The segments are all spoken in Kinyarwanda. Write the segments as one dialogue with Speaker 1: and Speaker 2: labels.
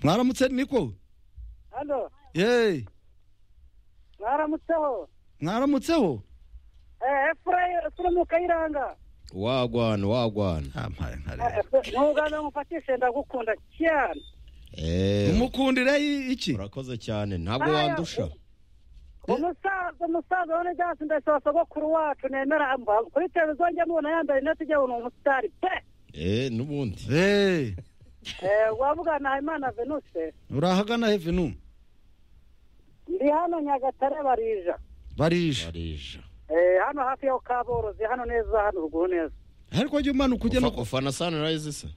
Speaker 1: mwaramutse niko
Speaker 2: hano
Speaker 1: yeee
Speaker 2: mwaramutseho
Speaker 1: mwaramutseho
Speaker 2: Eh, efurayi turamu kayiranga
Speaker 3: wagwana wagwana
Speaker 1: ntampaye nka
Speaker 2: Eh,
Speaker 1: rero
Speaker 2: ntugana mufatishe ndagukunda cyane
Speaker 3: eee
Speaker 1: umukundira i- iki
Speaker 3: urakoze cyane ntabwo
Speaker 2: Aya,
Speaker 3: wandusha
Speaker 2: umusaza umusaza wa nejasi ndasaba sogokuru wacu nemera mba kuri televiziyo njya mubona yambaye rinete ujya ni umusitari pe
Speaker 3: eee n'ubundi
Speaker 1: yeee
Speaker 2: Eh, wavuga na imana venuse
Speaker 1: urahagana hevenu
Speaker 2: ndi hano nyagatare barija
Speaker 1: barisha
Speaker 3: barija
Speaker 2: Eh, hano hafi ya kaborozi hano neza hano ruguru neza
Speaker 1: ariko jya umanuka ujya no
Speaker 3: Ufa- ufana sanirayizi se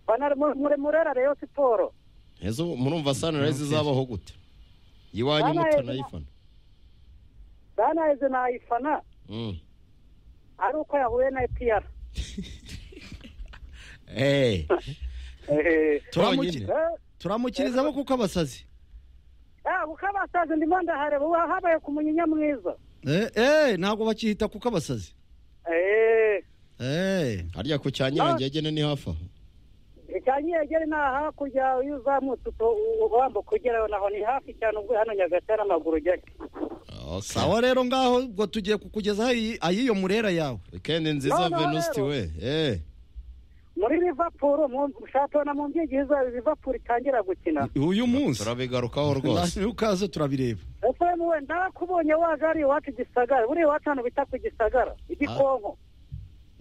Speaker 2: Bana- mu- muri murera reyo siporo
Speaker 3: ezo murumva sanirayizi izabaho gute iwanyu
Speaker 2: Bana,
Speaker 3: mutanayifana
Speaker 2: banaheze nayifana
Speaker 3: Mm.
Speaker 2: ari uko yahuye na epiyara
Speaker 3: eee
Speaker 1: Turamuki-
Speaker 3: Tonyine.
Speaker 1: turamukiriza abo kuko abasazi
Speaker 2: kuko abasaza ndimo ndahareba ubu habaye ku munyinya mwiza
Speaker 1: Eh, eh, ntabwo bakihita kuko abasazi
Speaker 2: Eh,
Speaker 1: Eh,
Speaker 3: harya ku cya nyirangegene ni hafi aho
Speaker 2: icya nyegere ni aha hakurya iyo uzamutse uto- u- u- wambuka ugerayo naho ni hafi cyane ubwo hano nyagatare amaguru ujyayo
Speaker 3: Okay.
Speaker 1: sawa rero ngaho ubwo tugiye kukugezaho iyi- ayiyo murera yawe
Speaker 3: wikendi nziza
Speaker 2: Noneho
Speaker 3: venusti
Speaker 2: rero.
Speaker 3: we eee
Speaker 2: muri liverpool mu- shatona mu mbyigihiza liverpool itangira gukina
Speaker 1: uyu munsi
Speaker 3: turabigarukaho rwose
Speaker 1: Na- ukaze turabireba
Speaker 2: efuremu we ndakubonye waje ari iwacu gisagara buriya iwacu hano bita ku gisagara igikonko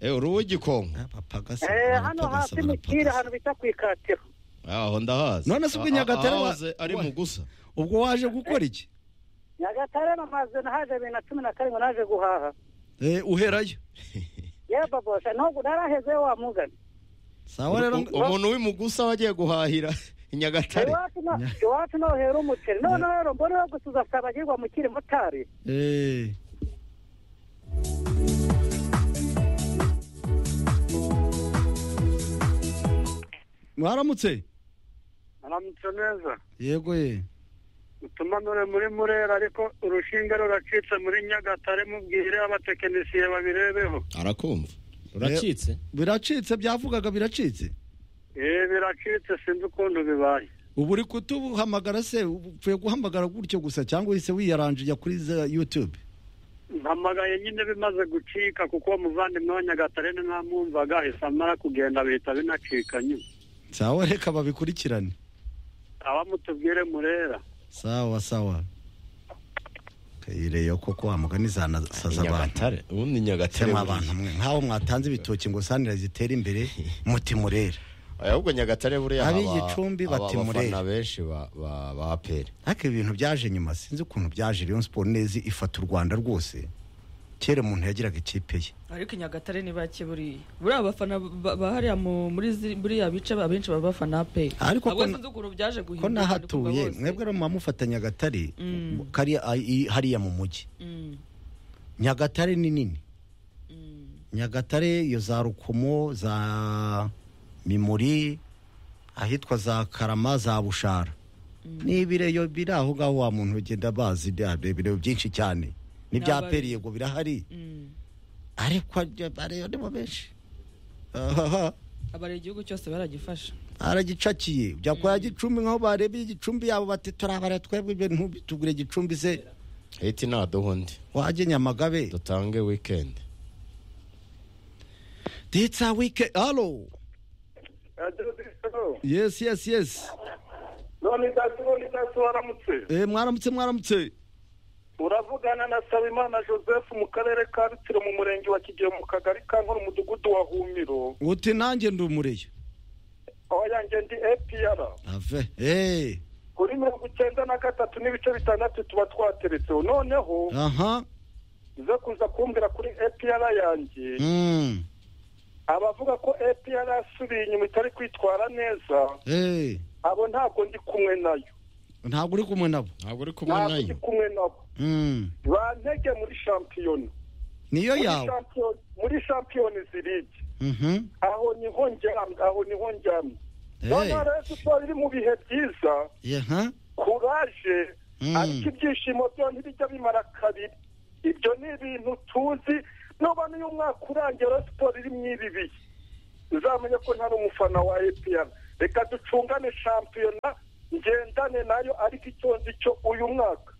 Speaker 3: eee uri uw'igikonko
Speaker 1: abapagasi
Speaker 2: Eh, hano hasi mu kiri ahantu bita ku ikatiro
Speaker 3: aho ndahazi
Speaker 1: None se ubwo Nyagatare wa-
Speaker 3: waze ari mu gusa
Speaker 1: ubwo waje gukora iki
Speaker 2: nyagatare namaze nahaje bibiri na cumi na karindwi naje guhaha
Speaker 1: Eh, uherayo
Speaker 2: yeba bosha ntabwo naraheze wa mugani
Speaker 1: sawa rero
Speaker 3: U- umuntu w'imugusa wagiye guhahira i nyagatare
Speaker 2: iwacu no- iwacu nohera umuceri noneho rero mbona gusuza sabagirwa mu kiri motari
Speaker 1: Eh, mwaramutse
Speaker 2: aramutse neza
Speaker 1: yego ye
Speaker 2: utuma nure muri murera ariko urushinga ruracitse muri nyagatare mubwire abatekinisiye babirebeho
Speaker 3: arakumva
Speaker 1: Uracitse? biracitse byavugaga biracitse
Speaker 2: eee biracitse sinzi ukuntu bibaye
Speaker 1: ubu uri kutuhamagara se upfuye guhamagara gutyo gusa cyangwa uhise wiyaranje ujya kuri za youtube
Speaker 2: mpamagaye nyine bimaze gucika kuko uwo muvandimwe wa nyagatare ntamwumvaga ahise amara kugenda bihita binacika nyine
Speaker 1: sawa reka babikurikirane
Speaker 2: abamutubwire murera
Speaker 1: sawa sawa kayireyo koko wamugani zanasaza abantu
Speaker 3: nyagatare ubundi nyagatare
Speaker 1: tema
Speaker 3: buriya.
Speaker 1: abantu mwe nk'aho mwatanze ibitoki ngo sanira zitera imbere muti murera
Speaker 3: ahubwo nyagatare buriya
Speaker 1: Ab'i
Speaker 3: haba-
Speaker 1: Gicumbi
Speaker 3: haba
Speaker 1: bati
Speaker 3: abafana
Speaker 1: Murera.
Speaker 3: benshi ba ba- ba aperi
Speaker 1: ariko ibi bintu byaje nyuma sinzi ukuntu byaje Rayon siporo neza ifata u rwanda rwose kera umuntu yagiraga ikipe ye
Speaker 4: ariko i nyagatare ni bake buriya buriya abafana ba- ba hariya mu- muri zi- buriya bice abenshi baba bafana pe
Speaker 1: Ariko ko
Speaker 4: ntabwo
Speaker 1: na-
Speaker 4: sinzi ukuntu byaje guhinduka
Speaker 1: ko nahatuye
Speaker 4: ndi kumva
Speaker 1: mwebwe
Speaker 4: bose.
Speaker 1: rero mwamufatanya nyagatare kariya- ah, i- hariya mu mujyi
Speaker 4: Mm,
Speaker 1: nyagatare ni nini
Speaker 4: mm.
Speaker 1: nyagatare iyo za rukomo za mimuri ahitwa za karama za bushara ni ibireyo biri aho ngaho wa muntu ugenda bazi bya ibireyo byinshi cyane n'ibya
Speaker 4: N'abari-
Speaker 1: peri yego birahari
Speaker 4: Mm.
Speaker 1: ariko abareyo ni bo benshi ahaha
Speaker 4: abara igihugu cyose baragifasha
Speaker 1: aragicakiye ujya kwa gicumbi nk'aho barebeye igicumbi yabo bati turabara twebwe ibintu bitugure gicumbi se
Speaker 3: hiti ntaduha undi
Speaker 1: wajye nyamagabe
Speaker 3: dutange wikendi
Speaker 1: ditsa wike alo yesi yesi yesi
Speaker 2: none daso none daso waramutse
Speaker 1: Eh, mwaramutse mwaramutse
Speaker 2: uravugana na sabimana joseph mu karere ka rutsiro mu murenge wa kigihe mu kagari ka nkono umudugudu wa humiro
Speaker 1: uti nanjye ndi umureyo
Speaker 2: aho yanjye ndi apr
Speaker 1: ave eh,
Speaker 2: kuri mirongo icyenda na gatatu n'ibice bitandatu tuba twateretseho noneho
Speaker 1: aha
Speaker 2: uza kuza kumbwira kuri apr yanjye
Speaker 1: mm,
Speaker 2: abavuga ko apr yasubiye inyuma itari kwitwara neza
Speaker 1: eh,
Speaker 2: abo ntabwo ndi kumwe nayo
Speaker 1: ntabwo uri kumwe nabo
Speaker 3: ntabwo uri kumwe
Speaker 2: ntabwo ndi
Speaker 3: nayo
Speaker 2: kumwe nabo
Speaker 1: Mm,
Speaker 2: bantege muri shampiyona
Speaker 1: niyo
Speaker 2: Muri
Speaker 1: yawe
Speaker 2: shampiyona- muri shampiyona ziribye
Speaker 1: Mhm,
Speaker 2: aho niho njyamye aho niho njyamye
Speaker 1: eh,
Speaker 2: noneho rero siporo iri mu bihe byiza
Speaker 1: yaha,
Speaker 2: kuraje
Speaker 1: Mm.
Speaker 2: ariko ibyishimo byo ntibijya bimara kabiri ibyo ni ibintu tuzi nuba n'uyu mwaka urangira siporo iri mu ibi bihe uzamenya ko ntari umufana wa apr
Speaker 5: reka ducungane shampiyona ngendane nayo ariko icyo nzi cyo uyu mwaka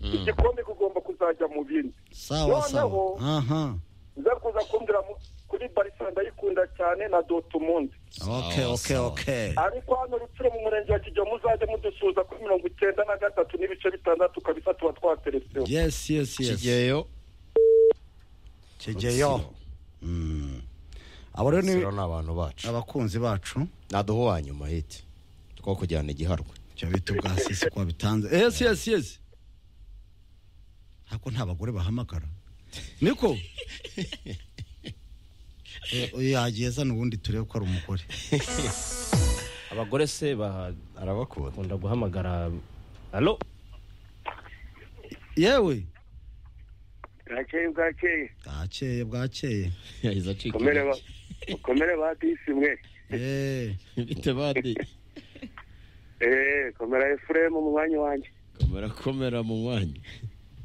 Speaker 5: igikombe kugomba kuzajya mu bindi
Speaker 1: sawa sawa
Speaker 5: Noneho-
Speaker 1: aha
Speaker 5: nza kuza kumbwira mu- kuri barisa ndayikunda cyane na dotomundi
Speaker 1: okay
Speaker 3: Sawa,
Speaker 1: okay
Speaker 3: sawa.
Speaker 1: okay
Speaker 5: ariko hano rutsiro mu murenge wa kijya muzajya mudusuza kuri mirongo icyenda na gatatu n'ibice bitandatu kabisa tuba twatereseho
Speaker 1: yes yes yes
Speaker 3: kigeyo
Speaker 1: kigeyo Mm. abo rero ni
Speaker 3: siro ni abantu bacu
Speaker 1: abakunzi bacu
Speaker 3: naduha uwa nyuma hiti twakujyana igiharwe
Speaker 1: cyo bita ubwa sisi kwa bitanze yes yes yes hako nta bagore bahamagara niko Eh, oya, yagiye azana ubundi turebe ko ari umugore
Speaker 6: abagore se baha-
Speaker 3: arabakunda
Speaker 6: bakunda guhamagara alo
Speaker 1: yewe
Speaker 5: bwakeye bwakeye
Speaker 1: bwakeye bwakeye
Speaker 3: yahise acika
Speaker 5: komere ba disi mwe
Speaker 1: Eh,
Speaker 3: bite bandi
Speaker 5: eee komera efuremu mu mwanya wanjye
Speaker 3: kamera komera mu mwanya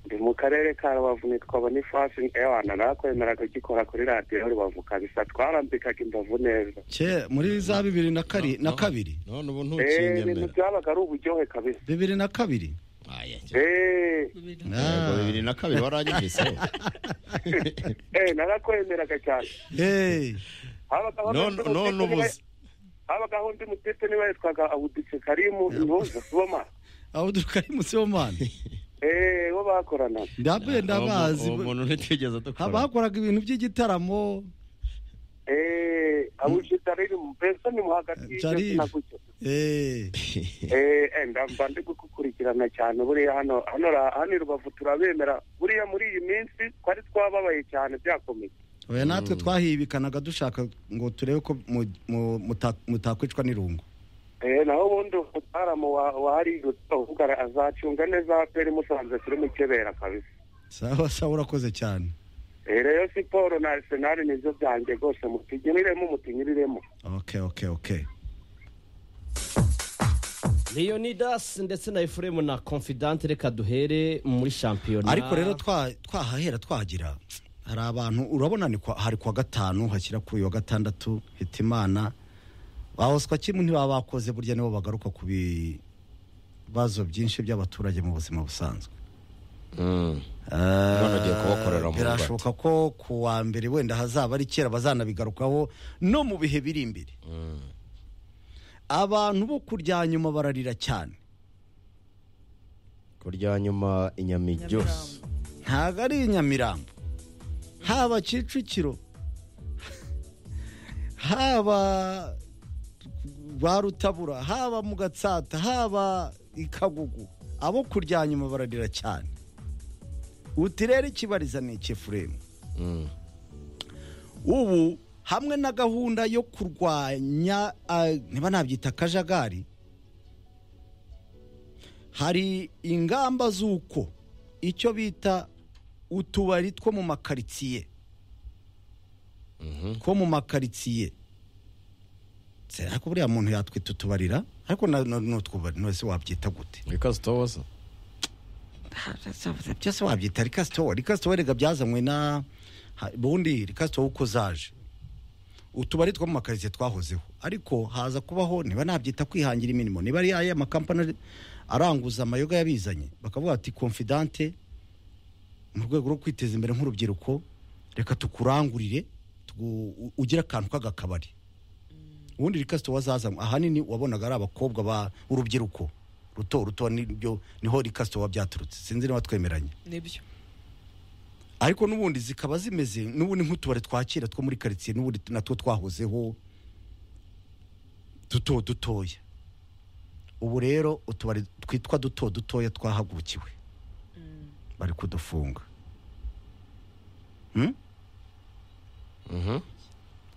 Speaker 5: ndi mu karere ka rubavu nitwa boniface ewana nakwemeraga ugikora kuri radiyo rubavu kabisa twarambikaga imbavu neza
Speaker 1: cye muri za bibiri na kari na kabiri
Speaker 3: none ubu
Speaker 5: eee ibintu
Speaker 3: ntukinyemera
Speaker 5: byabaga ari uburyohe kabisa
Speaker 1: bibiri na kabiri
Speaker 3: aya
Speaker 5: eee
Speaker 1: Ah.
Speaker 3: Yego, bibiri na kabiri waranyumvise
Speaker 5: eee narakwemeraga cyane
Speaker 1: Eh,
Speaker 5: habagaho
Speaker 3: none
Speaker 5: undi
Speaker 3: none
Speaker 5: mutete
Speaker 3: ubuze
Speaker 5: niwe- habagaho undi mutete niwe witwaga abudike karimu ntuza kuboma
Speaker 1: aho duka ari musomani
Speaker 5: eee bo bakoranaga
Speaker 1: ndabuye ndabazi
Speaker 3: Uwo mu- uwo muntu ntitigeze
Speaker 1: haba
Speaker 3: dukora
Speaker 1: hakoraga ibintu by'igitaramo
Speaker 5: eee abujitarimu mbese ni mu hagati y'ibyo
Speaker 1: Jarib.
Speaker 5: sinagucyo
Speaker 1: Eh,
Speaker 5: Eh, eh, ndamba ndi gukurikirana cyane buriya hano hano ra- hano i rubavu turabemera buriya muri iyi minsi twari twababaye cyane byakomeye
Speaker 1: oya natwe twahibikanaga dushaka ngo turebe ko mu- mu- muta- mutakwicwa n'irungu
Speaker 5: Eh, naho ubundi umutaramu wa- wahari uvuga ara- azacunga neza peri musanze turi mu kebera kabisa
Speaker 1: sawa sawa urakoze cyane
Speaker 5: Eh, rero siporo na arsenal nibyo byanjye rwose mutinyuriremo mutinyuriremo
Speaker 1: okay okay okay
Speaker 6: leonidas ndetse na efuremu na confidante reka duhere muri shampiyona
Speaker 1: ariko rero twa- twahahera twagira hari abantu urabona ni kwa- hari kwa gatanu hashyira kuri wa gatandatu hitimana bahoswa kimwe ntibaba bakoze burya nibo bagaruka ku bibazo byinshi by'abaturage mu buzima busanzwe
Speaker 3: None ugiye kubakorera mu
Speaker 1: birashoboka ko ku wa mbere wenda hazaba ari kera bazanabigarukaho no mu bihe biri imbere abantu bo kurya nyuma bararira cyane
Speaker 3: kurya nyuma inyama iryose
Speaker 1: ntabwo ari i nyamirambo haba kicukiro haba ba rutabura haba mu gatsata haba i kagugu abo kurya nyuma bararira cyane uti rero ikibariza ni ikifuremu ubu hamwe na gahunda yo kurwanya ah, niba nabyita akajagari hari ingamba z'uko icyo bita utubari two mu makaritsiye two mu makaritsiye Se, ariko buriya muntu yatwita utubarira ariko na- na- ni utwubari nose wabyita gute
Speaker 3: because towaza
Speaker 1: byose wabyita rikasitowa rikasitowa rega byazanywe na ha- ubundi rikasitowa uko zaje utubari two mu makaritsiye twahozeho ariko haza kubaho niba nabyita kwihangira imirimo niba ari aya makampani ari- aranguza amayoga yabizanye bakavuga ati confidante mu rwego rwo kwiteza imbere nk'urubyiruko reka tukurangurire tugu- u- ugire akantu k'agakabari ubundi rikasitowa wazazanywe ahanini wabonaga ari abakobwa ba urubyiruko ruto ruto nibyo niho rikasitowa byaturutse sinzi niba twemeranye
Speaker 4: nibyo
Speaker 1: ariko n'ubundi zikaba zimeze n'ubundi nk'utubari twa kera two muri karitsiye n'ubundi natwo twahozeho duto dutoya ubu rero utubari twitwa duto dutoya twahagukiwe bari kudufunga Hmm?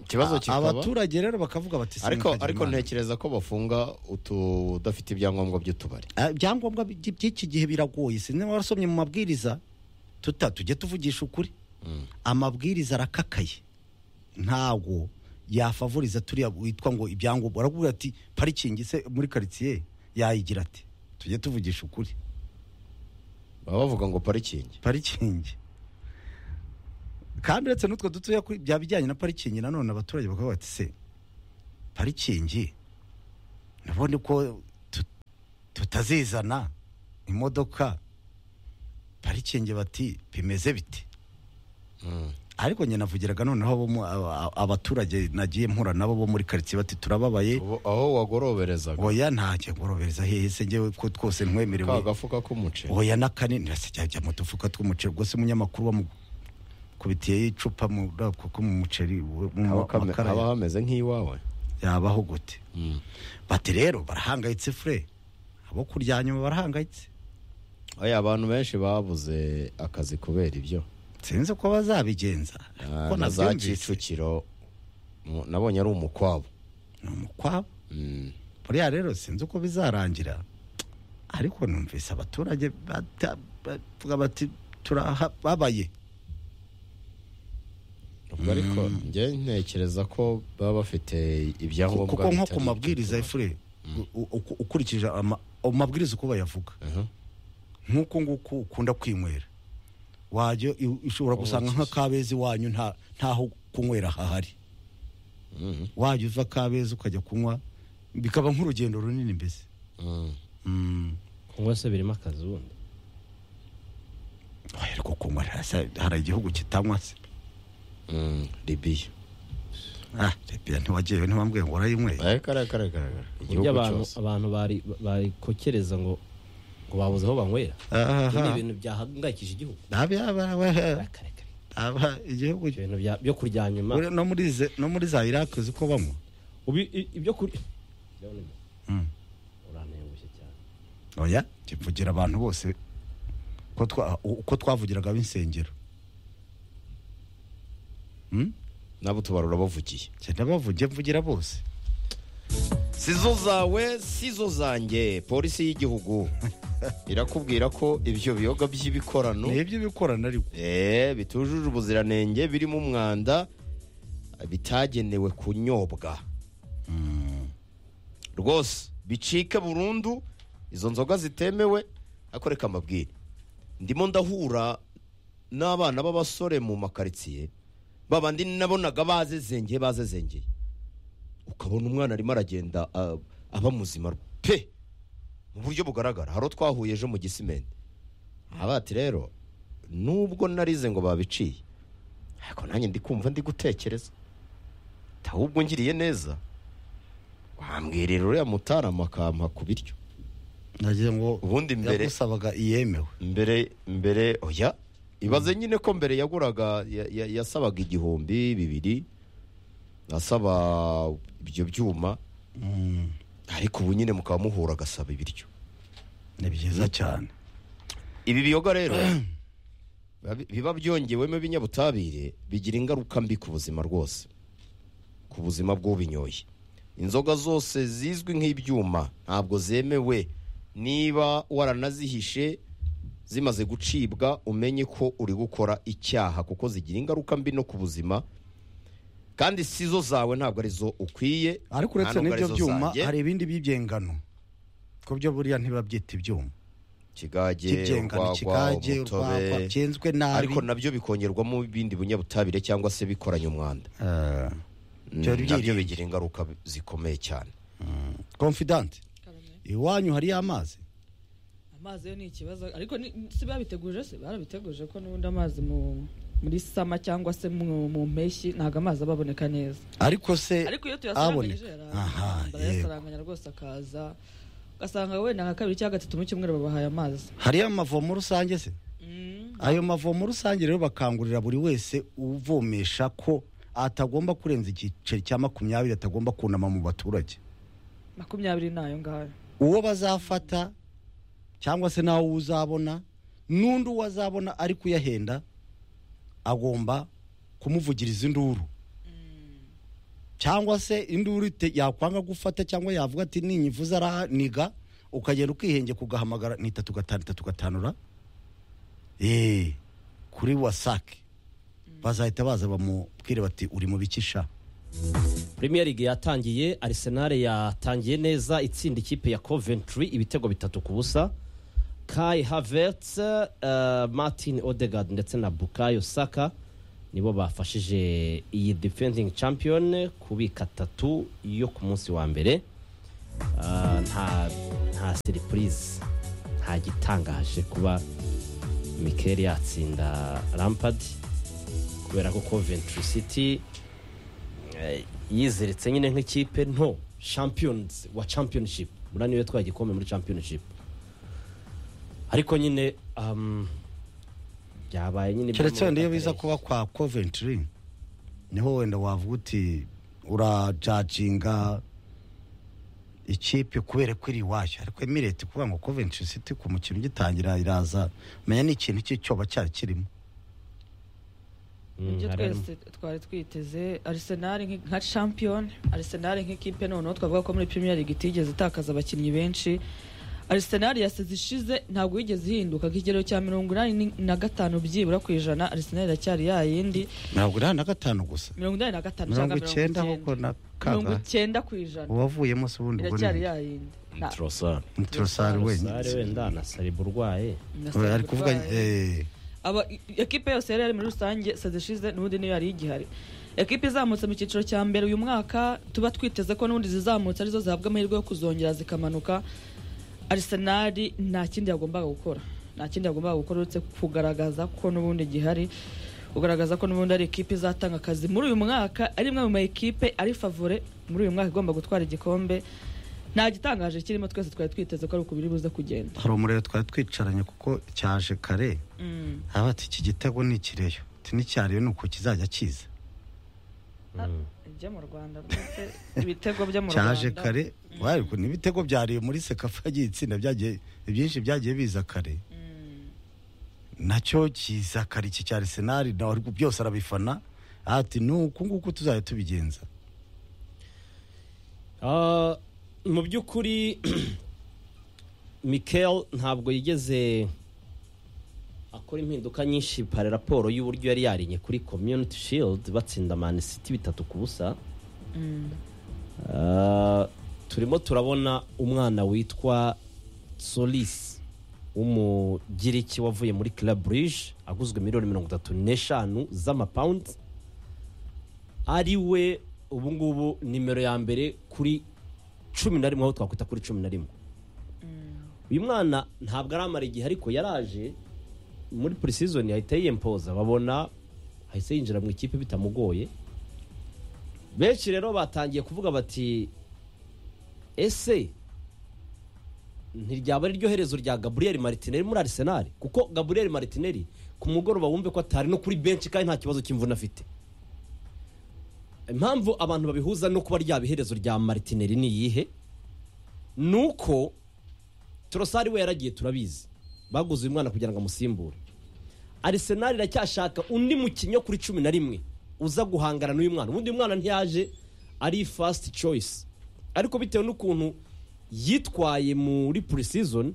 Speaker 3: ikibazo kikaba
Speaker 1: abaturage rero bakavuga bati
Speaker 3: ariko
Speaker 1: "Simukagira
Speaker 3: ariko
Speaker 1: Imana."
Speaker 3: ntekereza ko bafunga utu- udafite ibyangombwa by'utubari
Speaker 1: Ah, ibyangombwa by- by'iki gihe biragoye sinzi niba warasomye mu mabwiriza tuta tujye tuvugisha ukuri amabwiriza arakakaye ntabwo yafavoriza turiya witwa ngo ibyangombwa barakubwira ati parikingi se muri karitsiye yayigira ati tujye tuvugisha ukuri
Speaker 3: baba bavuga ngo parikingi
Speaker 1: parikingi kandi uretse n'utwo dutoya kuri- bya bijyanye na parikingi nanone abaturage bakavuga bati se parikingi nabonye ko tu- tutazizana imodoka parikingi bati bimeze bite ariko njye navugiraga noneho abo mu- aba- abaturage nagiye mpura nabo bo muri karitsiye bati turababaye
Speaker 3: Ubu- aho wagoroberezaga
Speaker 1: oya ntajya ngorobereza hehe se njyewe ko twose ntwemerewe
Speaker 3: ka gafuka k'umuceri
Speaker 1: oya na kane nirasijya ajya mu dufuka tw'umuceri gusa umunyamakuru wamukubitiyeho icupa mu ako ko mu muceri wo- mu
Speaker 3: haba kame-
Speaker 1: makara
Speaker 3: haba
Speaker 1: ya-
Speaker 3: hameze nk'iwawe
Speaker 1: yabaho gute
Speaker 3: Mm.
Speaker 1: bati rero barahangayitse fure abo kurya nyuma barahangayitse
Speaker 3: oya abantu benshi babuze akazi kubera ibyo
Speaker 1: sinzi ko bazabigenza
Speaker 3: Ah,
Speaker 1: ariko
Speaker 3: na za
Speaker 1: nabyumvise
Speaker 3: kicukiro mu- nabonye ari umukwabo
Speaker 1: ni umukwabo
Speaker 3: Mm.
Speaker 1: buriya rero sinzi uko bizarangira ariko numvise abaturage bata- bavuga bati turababaye
Speaker 3: ubwo ariko njye ntekereza ko baba bafite ibyangombwa
Speaker 1: kuko nko
Speaker 3: bitari
Speaker 1: ku mabwiriza ya fure u- u- ukurikije ama- amabwiriza uko bayavuga
Speaker 3: Aha.
Speaker 1: nk'uko nguko ukunda kwinywera wajya i- ushobora gusanga nk'akabezi wanyu nta- ntaho kunywera hahari
Speaker 3: Mm.
Speaker 1: wajya uva kabeza ukajya kunywa bikaba nk'urugendo runini mbese
Speaker 3: Mm.
Speaker 1: Mm.
Speaker 6: kunywa se birimo akazi ubundi
Speaker 1: Oya, ariko kunywa hasa- hari igihugu kitanywa se
Speaker 3: Mm. libiya
Speaker 1: Ah, Libya ntiwagiyeyo ntibambwiye ngo urayinyweye
Speaker 3: Eh, kare kare kare kare.
Speaker 6: burya
Speaker 3: igihugu
Speaker 6: abantu
Speaker 3: cyose
Speaker 6: abantu bari- barikokereza ngo ngo babuze aho banywera Ibyo ni
Speaker 1: Ahaha.
Speaker 6: ibintu byahangayikije igihugu
Speaker 1: Abya- aba- aba-
Speaker 6: Akarekare.
Speaker 1: aba- igihugu
Speaker 6: Ibyo bintu bya- byo kurya nyuma
Speaker 1: Uri- no muri ze- no muri za iraki uzi ko banywa
Speaker 6: Ubi- i- ibyo kurya
Speaker 1: Mm.
Speaker 6: urantengushye cyane
Speaker 1: oya kivugira abantu bose ko twa- uko twavugiraga ab'insengero Mm?
Speaker 3: nabo tubarura bavugiye
Speaker 1: genda bavuge mvugira bose
Speaker 3: sizo zawe sizo zanjye polisi y'igihugu irakubwira ko ibyo biyoga by'ibikorano
Speaker 1: ni iby'ibikorana ariko
Speaker 3: eh, bitujuje ubuziranenge birimo umwanda bitagenewe kunyobwa rwose bicike burundu izo nzoga zitemewe ariko reka mbabwire ndimo ndahura n'abana b'abasore mu makaritsiye babandi nabonaga bazezengeye bazezengeye ukabona umwana arimo aragenda ah, aba muzima pe mu buryo bugaragara hari uwo twahuye ejo mu gisimenti abati rero nubwo narize ngo babiciye ariko nanjye ndi kumva ndi gutekereza ahubwo ngiriye neza wambwirira uriya mutarama akampa ku biryo
Speaker 1: nagize ngo
Speaker 3: Ubundi mbere-
Speaker 1: yagusabaga iyemewe
Speaker 3: mbere mbere oya ibaze nyine ko mbere yaguraga ya- ya- yasabaga igihumbi bibiri asaba ibyo byuma ariko ubu nyine mukaba muhura agasaba ibiryo
Speaker 1: ni byiza cyane
Speaker 3: ibi biyoga rero biba- biba byongewemo ibinyabutabire bigira ingaruka mbi ku buzima rwose ku buzima bw'ubinyoye inzoga zose zizwi nk'ibyuma ntabwo zemewe niba waranazihishe zimaze gucibwa umenye ko uri gukora icyaha kuko zigira ingaruka mbi no ku buzima kandi si zo zawe ntabwo ari zo ukwiye
Speaker 1: ariko uretse
Speaker 3: nta nubwo
Speaker 1: n'ibyo
Speaker 3: ari zo
Speaker 1: byuma
Speaker 3: zanjye.
Speaker 1: hari ibindi by'ibyengano ku byo buriya ntibabyita ibyuma
Speaker 3: kigage
Speaker 1: by'ibyengano
Speaker 3: urwagwa,
Speaker 1: kigage
Speaker 3: umutobe.
Speaker 1: urwagwa byenzwe nabi
Speaker 3: ariko nabyo bikongerwamo ibindi binyabutabire cyangwa se bikoranye umwanda
Speaker 1: Ah,
Speaker 3: Mm,
Speaker 1: Byari
Speaker 3: nabyo
Speaker 1: byirinze.
Speaker 3: bigira ingaruka zikomeye cyane
Speaker 1: confident iwanyu hariyo amazi
Speaker 4: amazi yo ni ikibazo ariko ni- si babiteguje se barabiteguje ko n'ubundi amazi mu muri sama cyangwa se mu mu mpeshyi ntabwo amazi aba aboneka neza
Speaker 1: ariko se
Speaker 4: ariko iyo
Speaker 1: aboneka
Speaker 4: tuyasaranganyije
Speaker 1: aha yego
Speaker 4: barayasaranganya rwose akaza ugasanga wenda nka kabiri cyangwa gatatu mu cyumweru babahaye amazi
Speaker 1: hariyo amavomo rusange se
Speaker 4: Mm,
Speaker 1: ayo mavomo rusange rero bakangurira buri wese uvomesha ko atagomba kurenza igiceri cya makumyabiri atagomba kunama mu baturage
Speaker 4: makumyabiri nayo ngayo
Speaker 1: uwo bazafata cyangwa se nawe uwo uzabona n'undi uwo azabona ari kuyahenda agomba kumuvugiriza induru cyangwa se induru ite- yakwanga gufata cyangwa yavuga ati ninyivuze araniga ukagenda ukihenge kugahamagara ni itatu gatanu itatu gatanu ra eee kuri wasake bazahita baza bamubwire bati uri mu bikisha
Speaker 6: Premier League yatangiye Arsenal yatangiye neza itsinda ikipe ya Coventry ibitego bitatu ku busa Kai Havertz eh, Martin Odegaard ndetse na Bukayo Saka nibo bafashije iyi defending champion kubika tatu yo ku munsi wa mbere ah, nta nta siripurize nta gitangaje kuba mikeli yatsinda rampadi kubera ko coventry city eh, yiziritse nyine nk'ikipe nto champions wa championship mura niyo twaye igikombe muri championship ariko nyine um, byabaye nyine
Speaker 1: keretse wenda iyo
Speaker 6: byamugaragaye.
Speaker 1: biza kuba kwa coventry niho wenda wavuga uti urajaginga ikipe kubera ko iri iwacu ariko emireti kuvuga ngo coventry city ku mukino ugitangira iraza menya ni ikintu cy'icyoba cyari kirimo
Speaker 6: Mm,
Speaker 4: ibyo
Speaker 6: hari harimo.
Speaker 4: twese twari twiteze arisenal nki- nka champion arisenal nk'ikipe noneho twavuga ko muri premier league itigeze itakaza abakinnyi benshi arisenal yasize ishize ntabwo yigeze ihinduka nk'ikigero cya mirongo inani ni- na gatanu byibura ku ijana arisenal iracyari ya yindi
Speaker 1: mirongo inani na gatanu gusa
Speaker 4: mirongo inani na gatanu cyangwa mirongo
Speaker 1: mirongo icyenda ahubwo
Speaker 4: icyenda
Speaker 1: na
Speaker 4: mirongo
Speaker 1: kangahe
Speaker 4: icyenda ku ijana
Speaker 1: uwavuyemo se ubundi ubwo
Speaker 4: iracyari
Speaker 1: ni
Speaker 4: ya yindi Na-
Speaker 3: turasara
Speaker 1: muturosari
Speaker 6: Sare
Speaker 1: wenyine
Speaker 6: wenda na sariba urwaye
Speaker 4: nasabye
Speaker 1: ari kuvuga
Speaker 4: urwaye.
Speaker 1: eh,
Speaker 4: aba ekipe yose yari yari muri rusange sezishize n'ubundi niyo yari igihari ekipe izamutse mu cyiciro cya mbere uyu mwaka tuba twiteze ko n'ubundi zizamutse arizo zihabwa amahirwe yo kuzongera zikamanuka arisenali nta kindi yagombaga gukora nta kindi yagombaga gukora uretse kugaragaza ko n'ubundi gihari kugaragaza ko n'ubundi ari ekipe izatanga akazi muri uyu mwaka ari imwe mu ma ekipe ari favore muri uyu mwaka igomba gutwara igikombe nta gitangaje kirimo twese twari twiteze ko ari uku biri buze kugenda
Speaker 1: hari umuriro twari twicaranye kuko cyaje kare
Speaker 4: Mm.
Speaker 1: haba ati iki gitego ni ikireyo uti n'icyariyo ni uku kizajya kiza
Speaker 4: Ah, ibyo mu rwanda rwose ibitego byo mu rwanda
Speaker 1: cyaje kare wari ku- n'ibitego byariye muri sekafa y'itsinda byagiye ibyinshi byagiye biza kare nacyo kiza kare iki cya arisenali nawe ariko byose arabifana ati ni uku nguku tuzajya tubigenza
Speaker 6: Ah, mu by'ukuri mikel ntabwo yigeze akora impinduka nyinshi pare raporo y'uburyo yari yarinye kuri community shield batsinda man city bitatu ku busa Ah, turimo turabona umwana witwa solis w'umugiriki wavuye muri club Brugge aguzwe miliyoni mirongo itatu n'eshanu z'amapawundi ari we ubu ngubu nimero ya mbere kuri cumi na rimwe aho twakwita kuri cumi na rimwe uyu mwana ntabwo aramara igihe ariko yaraje muri purisizoni yahita yiyempoza babona ahise yinjira mu ikipe bitamugoye benshi rero batangiye kuvuga bati ese ntiryaba ari ryo herezo rya gaburiyeli maritineri muri arisenali kuko gaburiyeli maritineri ku mugoroba wumve ko atari no kuri benshi kandi nta kibazo cy'imvune afite impamvu abantu babihuza no kuba ryaba iherezo rya maritineri ni iyihe ni uko torosari we yaragiye turabizi baguze uyu mwana kugira ngo amusimbure arisenali iracyashaka undi mukinnyi wo kuri cumi na rimwe uza guhangana n'uyu mwana ubundi uyu mwana ntiyaje ari fasiti coyisi ariko bitewe n'ukuntu yitwaye muri purisizoni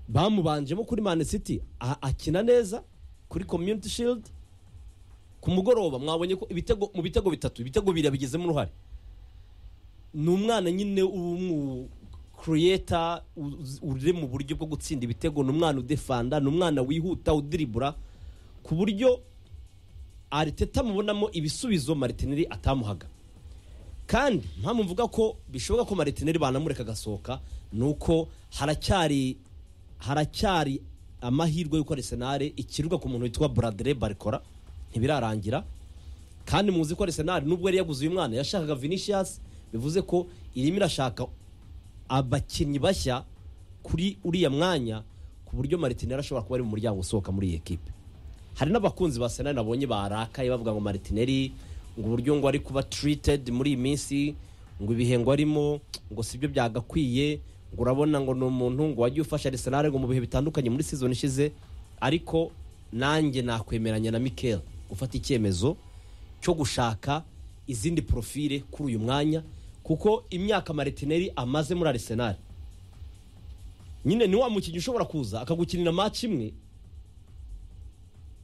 Speaker 6: bamubanjemo kuri mani siti a- akina neza kuri komyuniti shilidi ku mugoroba mwabonye ko ibitego mu bitego bitatu ibitego bibiri yabigizemo uruhare ni umwana nyine w'umu kuriyeta uri mu buryo bwo gutsinda ibitego ni umwana udefanda ni umwana wihuta udiribura ku buryo ariteta mubonamo ibisubizo maritineri atamuhaga kandi mpamvu mvuga ko bishoboka ko maritineri banamureka agasohoka ni uko haracyari haracyari amahirwe y'uko arisenari ikirirwa ku muntu witwa buradire barikora ntibirarangira kandi muzi ko arisenari nubwo yari yaguze uyu mwana yashakaga vinicius bivuze ko irimo irashaka abakinnyi bashya kuri uriya mwanya ku buryo maritineri ashobora kuba ari mu muryango usohoka muri iyi ekipe hari n'abakunzi ba senari nabonye barakaye bavuga ngo maritineri ngo uburyo ngo ari kuba tirited muri iyi minsi ngo ibihengo arimo ngo sibyo byagakwiye ngo urabona ngo ni umuntu ngo wagiye ufasha arisenari ngo mu bihe bitandukanye muri season ishize ariko nanjye nakwemeranya na mikel gufata icyemezo cyo gushaka izindi porofile kuri uyu mwanya kuko imyaka maritineri amaze muri arisenari nyine ni wa mukinnyi ushobora kuza akagukinira match imwe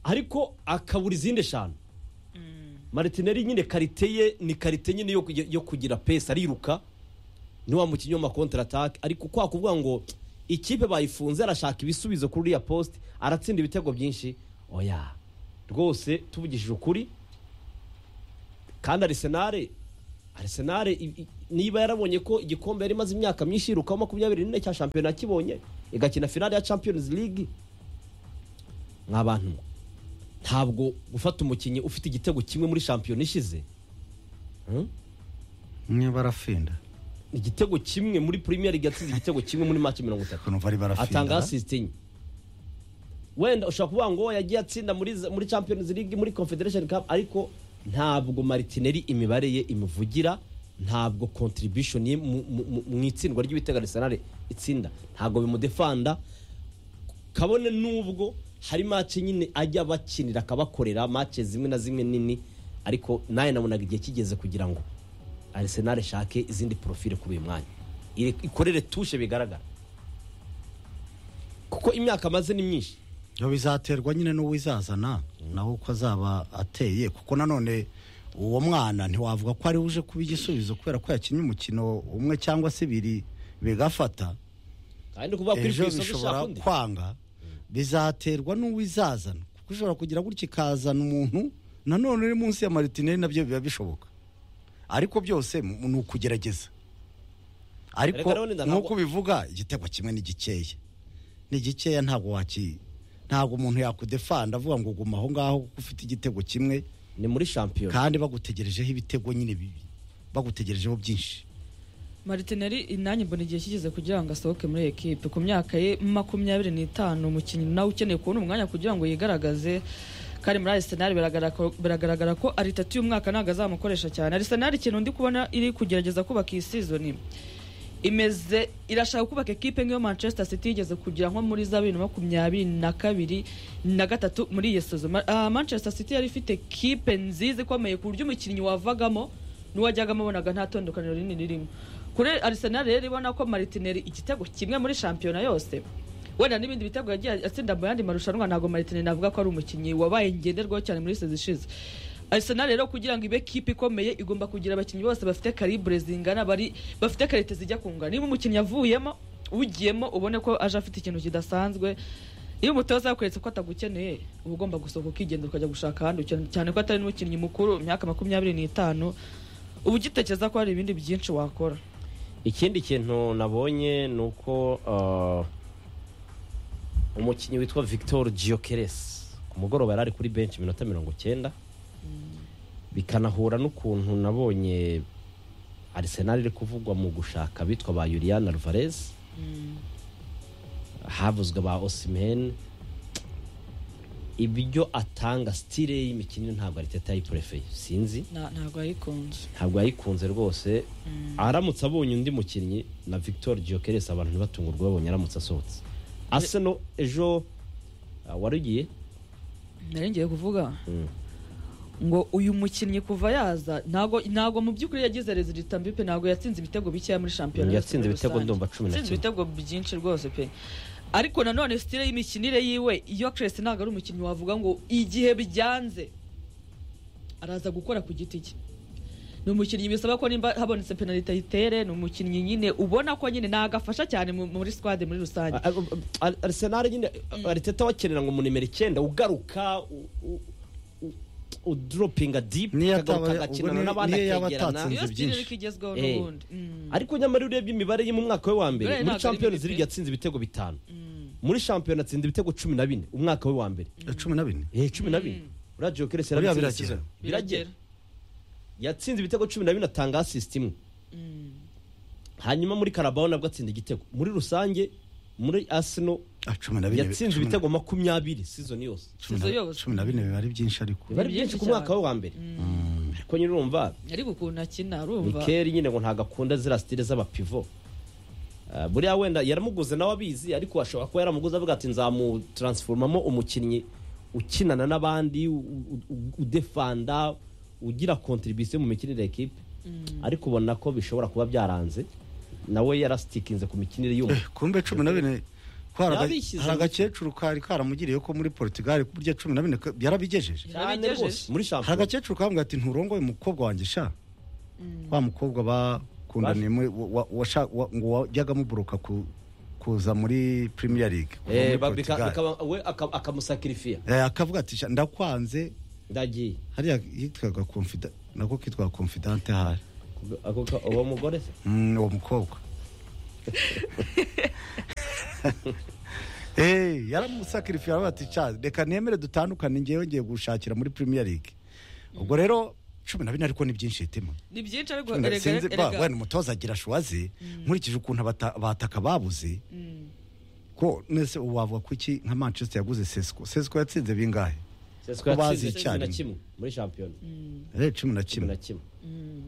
Speaker 6: ariko akabura izindi eshanu maritineri nyine karite ye ni karite nyine yo kugira- yo kugira pesa ariruka ni wa mukinnyi w'amakontaratake ariko kwa kuvuga ngo ikipe bayifunze arashaka ibisubizo kuri uriya post aratsinda ibitego byinshi oya rwose tuvugishije ukuri kandi arisenare arisenare i- i- niba yarabonye ko igikombe yari imaze imyaka myinshi yirukaho makumyabiri n'ine cya shampiyona kibonye igakina finale ya champions league nk'abantu ntabwo gufata umukinnyi ufite igitego kimwe muri shampiyona ishize hmm?
Speaker 1: niba barafinda
Speaker 6: igitego kimwe muri premier league yatsinze igitego kimwe muri match mirongo itatu
Speaker 1: ukuntu bari barafinda
Speaker 6: atanga assist enye wenda ushobora kuvuga ngo yagiye atsinda muri muri champions league muri confederation cup ariko ntabwo martinelli imibare ye imuvugira ntabwo contribution ye mu- mu- mu- mu itsindwa ry'ibitego arsenal itsinda ntabwo bimudefanda kabone n'ubwo hari match nyine ajya bakinira akabakorera match zimwe na zimwe nini ariko nawe nabonaga igihe kigeze kugira ngo arsenal ishake izindi profile kuri uyu mwanya Ire- ikorere tushe bigaragara kuko imyaka amaze ni myinshi
Speaker 1: Yo bizaterwa nyine n'uwizazana nawe uko azaba ateye kuko nanone uwo mwana ntiwavuga ko ari uje kuba igisubizo kubera ko yakinnye umukino umwe cyangwa se ibiri bigafata
Speaker 6: kandi ni ukuvuga ko iri ku
Speaker 1: ejo
Speaker 6: isoko ishaka
Speaker 1: bishobora
Speaker 6: undi
Speaker 1: kwanga bizaterwa n'uwizazana kuko ushobora kugira gutya ikazana umuntu nanone uri munsi ya maritineri nabyo biba bishoboka ariko byose mu- ni ukugerageza ariko
Speaker 6: Reka Leonida, ntabwo-
Speaker 1: nk'uko ubivuga igitego kimwe ni gikeya ni gikeya ntabwo waki ntabwo umuntu yakudefanda avuga ngo guma aho ngaho kuko ufite igitego kimwe
Speaker 6: ni muri shampiyona
Speaker 1: kandi bagutegerejeho ibitego nyine bibi bagutegerejeho byinshi
Speaker 4: maritineri inani mbona igihe kigeze kugira ngo asohoke muri ekipe ku myaka ye makumyabiri n'itanu umukinnyi nawe ukeneye kubona umwanya kugira ngo yigaragaze kandi muri arisenali biragaragara ko ari itatu y'umwaka ntabwo azamukoresha cyane arisenali ikintu ndi kubona iri kugerageza kubaka iyi sizoni imeze irashaka kubaka ekipe nk'iyo manchester city yigeze kugira nko muri za bibiri na makumyabiri na kabiri na gatatu muri iyo sezo Ma- ah, manchester city yari ifite ekipe nziza ikomeye ku buryo umukinnyi wavagamo n'uwajyagamo abonaga nta tandukaniro rinini ririmo kuri arisenal rero ibona ko maritineri igitego kimwe muri shampiyona yose wenda n'ibindi bitego yagiye atsinda mu yandi marushanwa ntabwo maritineri navuga ko ari umukinnyi wabaye ngenderwaho cyane muri sezi ishize arisenal rero kugira ngo ibe kipe ikomeye igomba kugira abakinnyi bose bafite karibure zingana bari bafite karite zijya kungana niba umukinnyi avuyemo ugiyemo ubone ko aje afite ikintu kidasanzwe iyo umutoza yakweretse ko atagukeneye uba ugomba gusohoka ukigenda ukajya gushaka ahandi ukeneye, cyane ko atari n'umukinnyi mukuru imyaka makumyabiri n'itanu uba ugitekereza ko hari ibindi byinshi wakora
Speaker 6: ikindi kintu nabonye ni uko ah, umukinnyi witwa victor Gyokeres ku mugoroba yari ari kuri benshi iminota mirongo icyenda bikanahura n'ukuntu nabonye arisenal iri kuvugwa mu gushaka abitwa ba yuriana alvarez havuzwe ba osimhen ibyo atanga sitire y'imikinire ntabwo ariteta yiporefeye sinzi
Speaker 4: Na- ntabwo yayikunze
Speaker 6: ntabwo yayikunze rwose aramutse abonye undi mukinnyi na victor Gyokeres abantu ntibatungurwe babonye aramutse asohotse Arsenal ejo ah, wari ugiye
Speaker 4: nari ngiye kuvuga
Speaker 6: Mm.
Speaker 4: ngo uyu mukinnyi kuva yaza ntago ntago mu by'ukuri yagize rezilita mbi pe ntago yatsinze ibitego bikeya muri shampiyona
Speaker 6: Mm,
Speaker 4: yose
Speaker 6: yatsinze
Speaker 4: muri
Speaker 6: ibitego
Speaker 4: rusange.
Speaker 6: ndumva cumi na
Speaker 4: Yatsinze
Speaker 6: kimwe.
Speaker 4: ibitego byinshi rwose pe ariko nanone sitire y'imikinire yiwe iyo keresi ntabwo ari umukinnyi wavuga ngo igihe byanze araza gukora ku giti cye ni umukinnyi bisaba ko nimba habonetse penaliti ayitere ni umukinnyi nyine ubona ko nyine nagafasha cyane mu- muri squad muri rusange
Speaker 6: Ar- Ar- Arsenal nyine ariteta wakenera ngo mu nimero icyenda ugaruka u- u- u- udoropinga dipu
Speaker 1: Niyo
Speaker 6: akagaruka
Speaker 1: ataba- ubwo
Speaker 6: agakinana
Speaker 1: ni-
Speaker 6: n'abandi
Speaker 1: niyo yaba
Speaker 6: akegerana
Speaker 1: atatsinze
Speaker 4: iyo sitire
Speaker 1: byinshi.
Speaker 4: ariko igezweho
Speaker 6: Eh.
Speaker 4: n'ubundi Mm.
Speaker 6: ariko nyamara iyo urebye imibare ye mu mwaka we wa mbere
Speaker 4: Buriya
Speaker 6: muri
Speaker 4: ntabwo ari
Speaker 6: champions
Speaker 4: mibi pe.
Speaker 6: league yatsinze ibitego bitanu muri shampiyona atsinze ibitego cumi na bine umwaka we wa mbere
Speaker 1: cumi na bine
Speaker 6: eh cumi na bine uriya Gyökeres
Speaker 1: Buriya
Speaker 6: yarabitsinze
Speaker 1: biragera.
Speaker 6: season. biragera yatsinze ibitego cumi na bine atanga asisiti imwe hanyuma muri karabaho nabwo atsinda igitego muri rusange muri asino
Speaker 1: Ah, cumi na bine
Speaker 6: yatsinze
Speaker 1: cumi na-
Speaker 6: ibitego makumyabiri sizoni yose
Speaker 1: cumi na-
Speaker 4: Sizo yose.
Speaker 1: cumi na bine biba ari byinshi ariko
Speaker 6: biba ari
Speaker 4: byinshi
Speaker 6: byinshi ku
Speaker 4: cyane.
Speaker 6: mwaka we wa mbere ariko nyine urumva
Speaker 4: ariko ukuntu akina urumva
Speaker 6: mikeri nyine ngo ntabwo akunda ziriya sitire z'abapivo Ah, buriya wenda yaramuguze nawe abizi ariko ashobora kuba yaramuguze avuga ati nzamutaransforomamo umukinnyi ukinana n'abandi u- u- u- udefanda ugira kontribisiyo mu mikinire ya ekipe ariko ubona ko bishobora kuba byaranze nawe yarasitikinze ku mikinire y'umuntu
Speaker 1: Eh, kumbe cumi na bine ko hari aga-
Speaker 6: Yabishyize
Speaker 1: hari
Speaker 6: mu-
Speaker 1: agakecuru kari karamugiriye ko muri portugal ku buryo cumi na bine ka- yarabigejeje
Speaker 6: cyane rwose muri
Speaker 1: hari
Speaker 6: shampiyona
Speaker 1: agakecuru kavuga ati nturongoye umukobwa wanjye sha wa mukobwa bakundaniye muri- wa- wa- washa- wa- ngo wajyaga amuburuka ku- kuza muri premier league kuva
Speaker 6: Eh,
Speaker 1: muri
Speaker 6: ba- bika-
Speaker 1: Portugal.
Speaker 6: bikaba- we aka- akamusakirifiya
Speaker 1: Eh, akavuga ati "Sha, ndakwanze
Speaker 6: ndagiye
Speaker 1: hariya yitwaga confident nako kitwa confident ahari
Speaker 6: ako ka- uwo mugore se
Speaker 1: Mm, uwo mukobwa Eh, yaramusakirifira bati ca reka nemere dutandukane ngewe ngiye gushakira muri Premier League ubwo rero cumi na bine ariko ni byinshi hitima
Speaker 4: ni byinshi ariko
Speaker 1: Cumi na-
Speaker 4: erega
Speaker 1: sinzi ba-
Speaker 4: erega-
Speaker 1: wenda umutoza agira shuwa ze nkurikije ukuntu abata- abataka babuze ko nese ubu wavuga kuki nka manchester yaguze sesco sesco yatsinze bingahe
Speaker 6: sesiko yatsinze
Speaker 1: bazi
Speaker 6: cumi na
Speaker 1: icyarimwe.
Speaker 6: kimwe muri shampiyona
Speaker 1: Eh, cumi na
Speaker 6: cumi na
Speaker 1: kimwe
Speaker 6: kimwe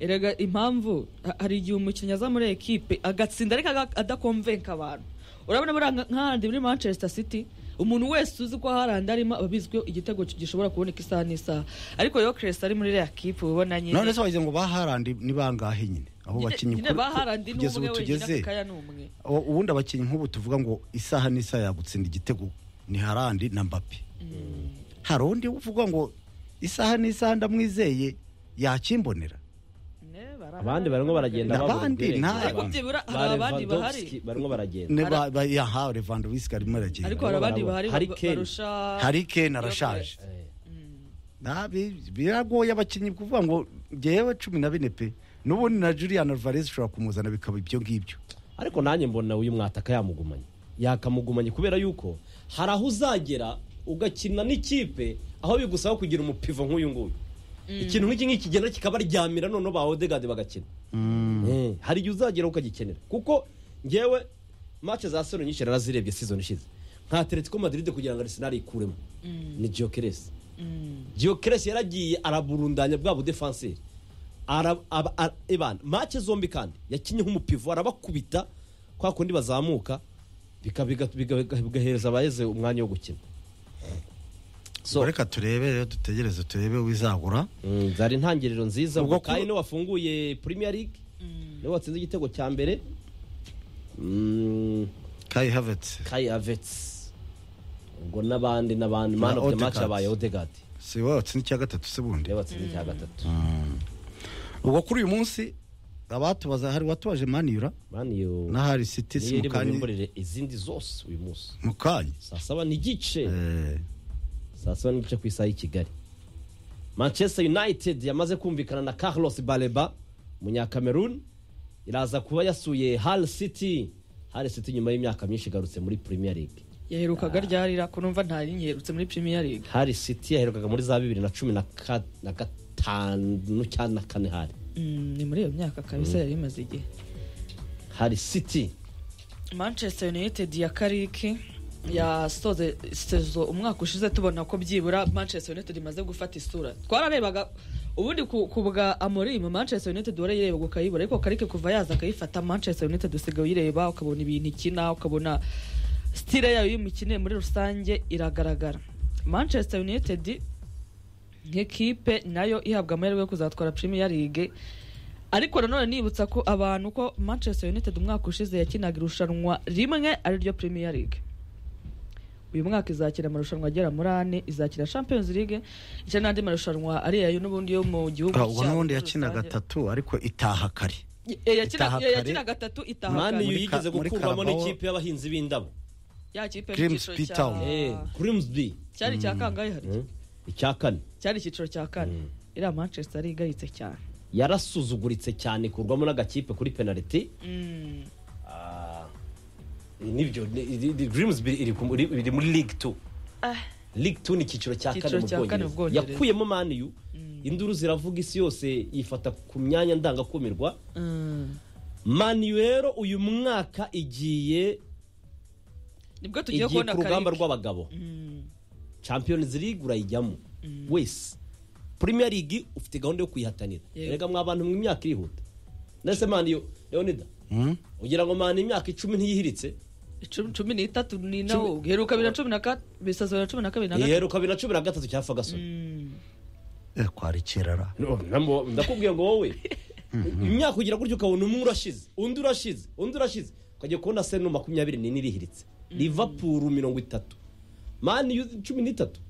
Speaker 4: erega impamvu ha- hari igihe umukinnyi aza muri ekipe agatsinda ariko aga- adakomvenka abantu urabona buriya nka- nka Haaland muri manchester city umuntu wese uzi ko harandi arimo ababizi ko igitego gishobora kuboneka isaha n'isaha ariko yo keresi ari muri reya kipe uba ubona nyine
Speaker 1: none se wagize ngo baharandi ni bangahe nyine aho
Speaker 4: nyine-
Speaker 1: bakinnyi
Speaker 4: nyine
Speaker 1: kuri-
Speaker 4: ba Haaland ni
Speaker 1: kugeza
Speaker 4: umwe
Speaker 1: ubu
Speaker 4: wenyine
Speaker 1: tugeze
Speaker 4: ako kanya ni umwe
Speaker 1: Ubu- ubundi abakinnyi nk'ubu tuvuga ngo isaha n'isaha yagutsinda igitego ni harandi na mbapi hari undi uvuga ngo isaha n'isaha ndamwizeye yakimbonera
Speaker 4: Ne, barahari.
Speaker 6: abandi barimo baragenda
Speaker 1: N'abandi
Speaker 6: babura ubwenge.
Speaker 1: nta-
Speaker 6: Ba-
Speaker 4: Ariko byibura hari
Speaker 6: ba
Speaker 4: abandi bahari.
Speaker 6: Lewandowski barimo baragenda
Speaker 1: ne ba- ba- yaha levandowski arimo aragenda
Speaker 4: ariko hari abandi bahari
Speaker 6: Hari
Speaker 4: ba-
Speaker 6: Kane.
Speaker 4: barusha
Speaker 1: hari kane arashaje
Speaker 6: Eh,
Speaker 1: nabi biragoye abakinnyi kuvuga ngo ngewe cumi na bine pe n'ubundi na julian alvarez ushobora kumuzana bikaba ibyo ngibyo
Speaker 6: ariko nanjye mbona uyu mwataka yamugumanye yakamugumanye kubera yuko hari aho uzagera ugakina n'ikipe aho bigusaba kugira umupivo nk'uyu nguyu ikintu nk'iki ngiki kigenda kikabaryamira noneho ba odegade bagakina Eh, hari igihe uzagera ukagikenera kuko ngewe match za sero nyinshi narazirebye season ishize nka atletico madrid kugira ngo arsenal ikuremo ni giokeres giokeres yaragiye araburundanya bwa budefanseri Ara- aba- ara- ibana make zombi kandi yakinnyeho umupivo arabakubita kwa kundi bazamuka bika- biga- biga- biga- bigahereza abayeze umwanya wo gukina so
Speaker 1: reka turebe rero dutegereze turebe wizagura
Speaker 6: mm, zari intangiriro nziza
Speaker 1: Ubwo
Speaker 6: ubwo kandi
Speaker 1: ku-
Speaker 6: niwe wafunguye premier league niwe watsinze igitego cya mbere Mm,
Speaker 1: kai havets
Speaker 6: kai avets ubwo n'abandi n'abandi man of the match
Speaker 1: Odegaard.
Speaker 6: abaye odegard
Speaker 1: si wowe watsinze icya gatatu se bundi
Speaker 6: niwe watsinze icya gatatu
Speaker 1: ubwo kuri uyu munsi abatubaza hari watubaje maniyura
Speaker 6: man you
Speaker 1: n'ahari siti
Speaker 6: niyo
Speaker 1: si
Speaker 6: iri
Speaker 1: mu kanya
Speaker 6: bubimburire izindi zose uyu munsi
Speaker 1: mu kanya
Speaker 6: saa saba n'igice
Speaker 1: Eh,
Speaker 6: saa saba n'igice ku isaha y'i kigali manchester united yamaze kumvikana na carlos baleba umunyakamerun iraza kuba yasuye hal city hal city nyuma y'imyaka myinshi igarutse muri premier league
Speaker 4: yaherukaga ryarira ko numva ntari nyiherutse muri premier league
Speaker 6: hal city yaherukaga muri za bibiri na cumi na ka- na gatanu cyangwa na kane hari
Speaker 4: Mm, ni muri iyo myaka kabisa yari imaze igihe
Speaker 6: hal city
Speaker 4: manchester united ya kariki yasoze sezo umwaka ushize tubona ko byibura manchester united imaze gufata isura twararebaga ubundi ku ku bwa amorim manchester united warayireba ukayibura ariko karike kuva yaza akayifata manchester united usigaye uyireba ukabona ibintu ikina ukabona stile yayo y'imikino muri rusange iragaragara manchester united nk'ikipe nayo ihabwa amahirwe yo kuzatwara Premier League ariko nanone nibutsa ko abantu ko Manchester United umwaka ushize yakinaga irushanwa rimwe ariryo Premier League uyu mwaka izakira amarushanwa agera muri ane izakira Champions League ndetse n'andi marushanwa ari yayo n'ubundi yo mu gihugu
Speaker 1: ah, ubwo
Speaker 4: cyabo muri
Speaker 1: n'ubundi yakina
Speaker 4: rusange.
Speaker 1: gatatu ariko itaha kare
Speaker 4: Eh, yakina-
Speaker 1: itaha
Speaker 4: eh,
Speaker 1: kare.
Speaker 4: yakina gatatu itaha
Speaker 6: man
Speaker 4: kare.
Speaker 6: you
Speaker 1: Muri ka-
Speaker 6: yigeze
Speaker 1: muri
Speaker 6: gukurwamo
Speaker 1: Carabao.
Speaker 6: n'ikipe y'abahinzi b'indabo
Speaker 4: ya kipe
Speaker 1: Crimson
Speaker 4: mu cyiciro cya
Speaker 1: Town.
Speaker 6: Eh, grimsby
Speaker 4: cyari icya kangahe hari
Speaker 6: Mm, icya kane
Speaker 4: cyari icyiciro cya kane iriya Manchester igaritse cyane
Speaker 6: yarasuzuguritse cyane ikurwamo n'agakipe kuri penaliti
Speaker 4: Mm.
Speaker 6: Ah, nibyo ni- ni- ni- Grimsby iri ku- iri- iri muri league two league two ni icyiciro cya
Speaker 4: Icyiciro
Speaker 6: kane mu
Speaker 4: cya kane mu
Speaker 6: bwongereza
Speaker 4: Bwongereza.
Speaker 6: yakuyemo maniyu induru ziravuga isi yose yifata ku myanya ndangakumirwa
Speaker 4: Mm.
Speaker 6: maniyu rero uyu mwaka igiye
Speaker 4: nibwo tugiye
Speaker 6: igiye
Speaker 4: kubona
Speaker 6: ku rugamba
Speaker 4: karike
Speaker 6: rw'abagabo champions league urayijyamo wese premier league ufite gahunda yo kuyihatanira
Speaker 4: Yego.
Speaker 6: rega mwa bantu mwe imyaka irihuta ndetse maniyu leonida ugira ngo mani imyaka icumi ntiyihiritse
Speaker 4: Icumi- cumi n'itatu ni nawo uheruka bibiri na cumi na kane bisaza bibiri na cumi na kabiri na gatatu
Speaker 6: iheruka bibiri na cumi na gatatu cya ferguson
Speaker 1: Eh, kwari kerara
Speaker 6: No, namo- ndakubwiye ngo wowe imyaka ugira gutyo ukabona umwe urashize undi urashize undi urashize ukajya kubona seno makumyabiri n'ine irihiritse liverpool mirongo itatu mani cumi n'itatu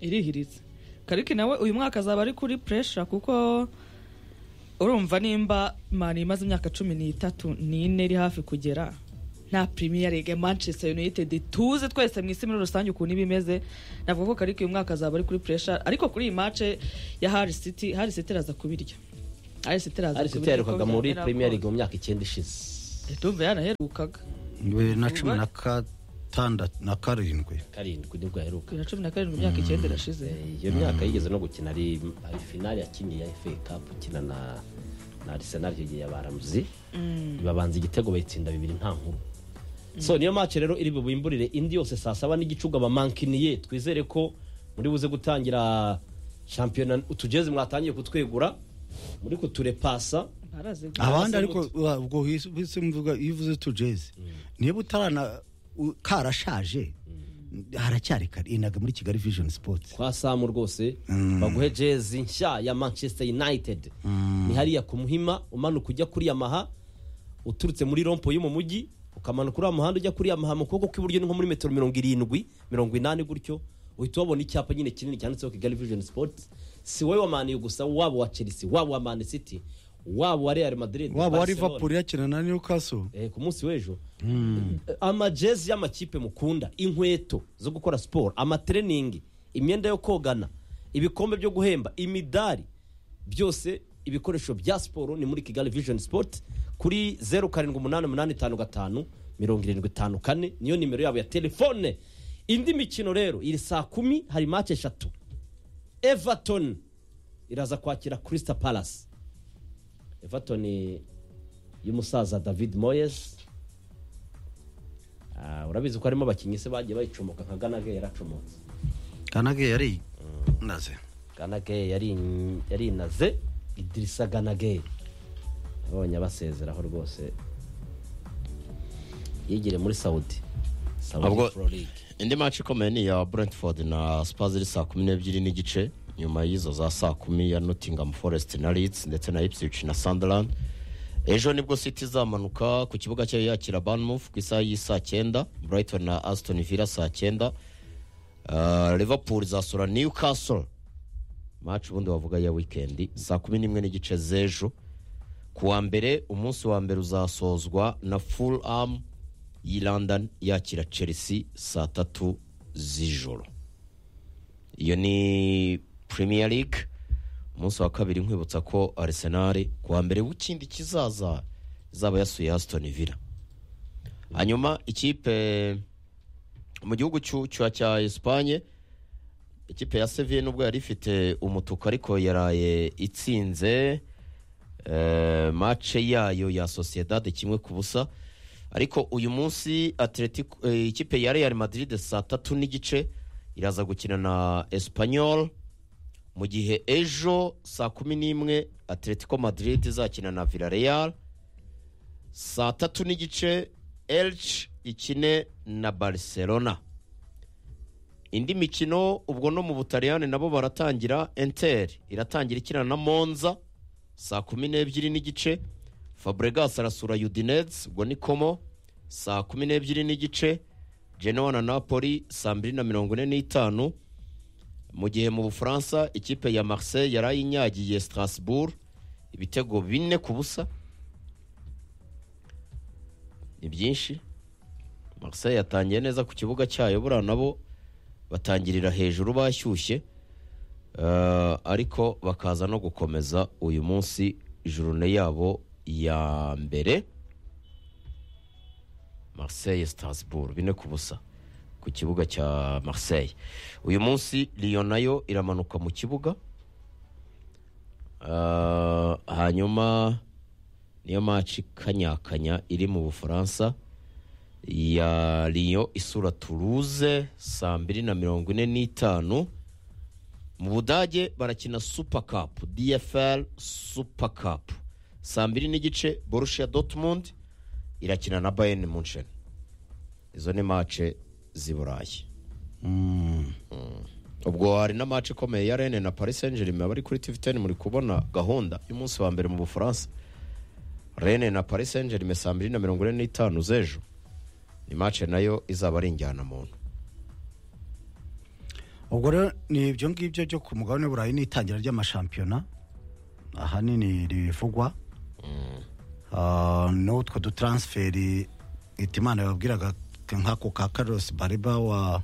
Speaker 4: irihiritse kariki nawe uyu mwaka azaba ari kuri puresha kuko urumva nimba mani imaze imyaka cumi n'itatu n'ine iri hafi kugera nta premier league manchester united tuze twese mu isi muri rusange ukuntu iba imeze navuga ko kariko uyu mwaka azaba ari kuri pressure ariko kuri iyi match ya Hull City Hull City iraza kubirya Hull City iraza
Speaker 6: ari
Speaker 4: kubirya
Speaker 6: yaherukaga
Speaker 4: kuko
Speaker 6: muri
Speaker 4: byamera
Speaker 6: premier
Speaker 4: ko-
Speaker 6: league mu myaka icyenda ishize
Speaker 4: tumve yanaherukaga
Speaker 1: bibiri na cumi na gatandatu na karindwi
Speaker 6: karindwi nibwo yaheruka
Speaker 4: bibiri na cumi na karindwi imyaka icyenda irashize
Speaker 6: Eh, iyo myaka yigeze no gukina ari ari finali yakinnye ya FA Cup ukina na na Arsenal icyo gihe yabaramuzi babanza igitego bayitsinda bibiri nta nkuru so niyo match rero iri bubimburire indi yose saa saba n'igicuga bamankiniye twizere ko muri buze gutangira shampiyona utujeze mwatangiye kutwegura muri kuturepasa
Speaker 4: barazi
Speaker 1: abandi
Speaker 6: Arasa
Speaker 1: ariko
Speaker 6: n'umuti.
Speaker 1: wa- ubwo hisi- hisi mvuga iyo uvuze tujeze niba utarana u- karashaje haracyari kare inaga muri kigali vision sports
Speaker 6: kwa samu rwose baguhe jezi nshya ya manchester united ni hariya ku muhima umanuka ujya kuri yamaha uturutse muri rompo yo mu mujyi ukamanuka uriya muhanda ujya kuri yamaha mu kuboko kw'iburyo ni nko muri metero mirongo irindwi mirongo inani gutyo uhita ubona icyapa nyine kinini cyanditseho kigali vision sports si wowe wa maniyu gusa waba wa chelsea waba wa man city waba wa real madrid
Speaker 1: waba wa
Speaker 6: Barcelona.
Speaker 1: liverpool yakina na newcastle
Speaker 6: Eh, ku munsi w'ejo amajezi y'amakipe mukunda inkweto zo gukora siporo amatreningi imyenda yo kogana ibikombe byo guhemba imidari byose ibikoresho bya siporo ni muri kigali vision sport kuri zeru karindwi umunani umunani tanu gatanu mirongo irindwi itanu kane niyo nimero yabo ya telefone indi mikino rero iri saa kumi hari mace eshatu everton iraza kwakira crystal palace everton y'umusaza david moyes Ah, urabizi ko harimo abakinnyi se bagiye bayicomoka nka ganage yaracomotse
Speaker 1: kanage yari naze
Speaker 6: ganage yari- yarinaze idirisa ganage abonye abasezeraho rwose yigire muri saudi
Speaker 3: Ubwo-
Speaker 6: saudi pro league
Speaker 3: indi match ikomeye ni iya brentford na spurs iri saa kumi n'ebyiri n'igice nyuma y'izo za saa kumi ya nottingham forest na leeds ndetse na ipswich na sunderland ejo nibwo city izamanuka ku kibuga cyayo yakira banmouth ku isaha y'isaa cyenda brighton na aston villa saa cyenda Uh, liverpool izasura newcastle match ubundi wavuga ya weekend saa kumi n'imwe n'igice z'ejo ku wa mbere umunsi wa mbere uzasozwa na fulham y'i london yakira chelsea saa tatu z'ijoro iyo ni premier league umunsi wa kabiri nkwibutsa ko arsenal ku wa mbere w'ikindi kizaza izaba yasuye aston villa hanyuma ikipe mu gihugu cy'u- cya cya esipanye ikipe ya seviye nubwo yari ifite umutuku ariko yaraye itsinze eh, mace yayo ya sociedade kimwe ku busa ariko uyu munsi atletico eh, ikipe ya real madrid saa tatu n'igice iraza gukina na espanyol mu gihe ejo saa kumi n'imwe atletico madrid izakina na villareal saa tatu n'igice elche ikine na barcelona indi mikino ubwo no mu butaliyani nabo baratangira inter iratangira ikina na monza saa kumi n'ebyiri n'igice fabregas arasura udinez ubwo ni komo saa kumi n'ebyiri n'igice genoa na napoli saa mbiri na mirongo ine n'itanu mu gihe mu bufaransa ikipe ya marseille yari ayinyagiye strasbourg ibitego bine ku busa ni byinshi marseille yatangiye neza ku kibuga cyayo buriya nabo batangirira hejuru bashyushye Eh, ariko bakaza no gukomeza uyu munsi jurune yabo ya mbere marseille strasbourg bine ku busa ku kibuga cya marseille uyu munsi Lyon nayo iramanuka mu kibuga Eh, hanyuma niyo maci kanyakanya iri mu bufaransa ya Lyon isura Toulouse saa mbiri na mirongo ine n'itanu mu budage barakina super cup dfl super cup saa mbiri n'igice borussia dortmund irakina na bayern munchen izo ni mace z'i burayi Mm. ubwo hari na mace ikomeye ya rene na paris saint germain abari kuri tv ten muri kubona gahunda y'umunsi wa mbere mu bufaransa rene na paris saint germain saa mbiri na mirongo ine n'itanu z'ejo ni mace nayo izaba ari injyana muntu
Speaker 1: ubwo rero ni ibyo ngibyo byo ku mugabane w'uburayi n'itangira ry'amashampiyona ahanini ribivugwa Ah, n'utwo dutaransiferi Hitimana yababwiraga nk'ako ka Carlos Bariba wa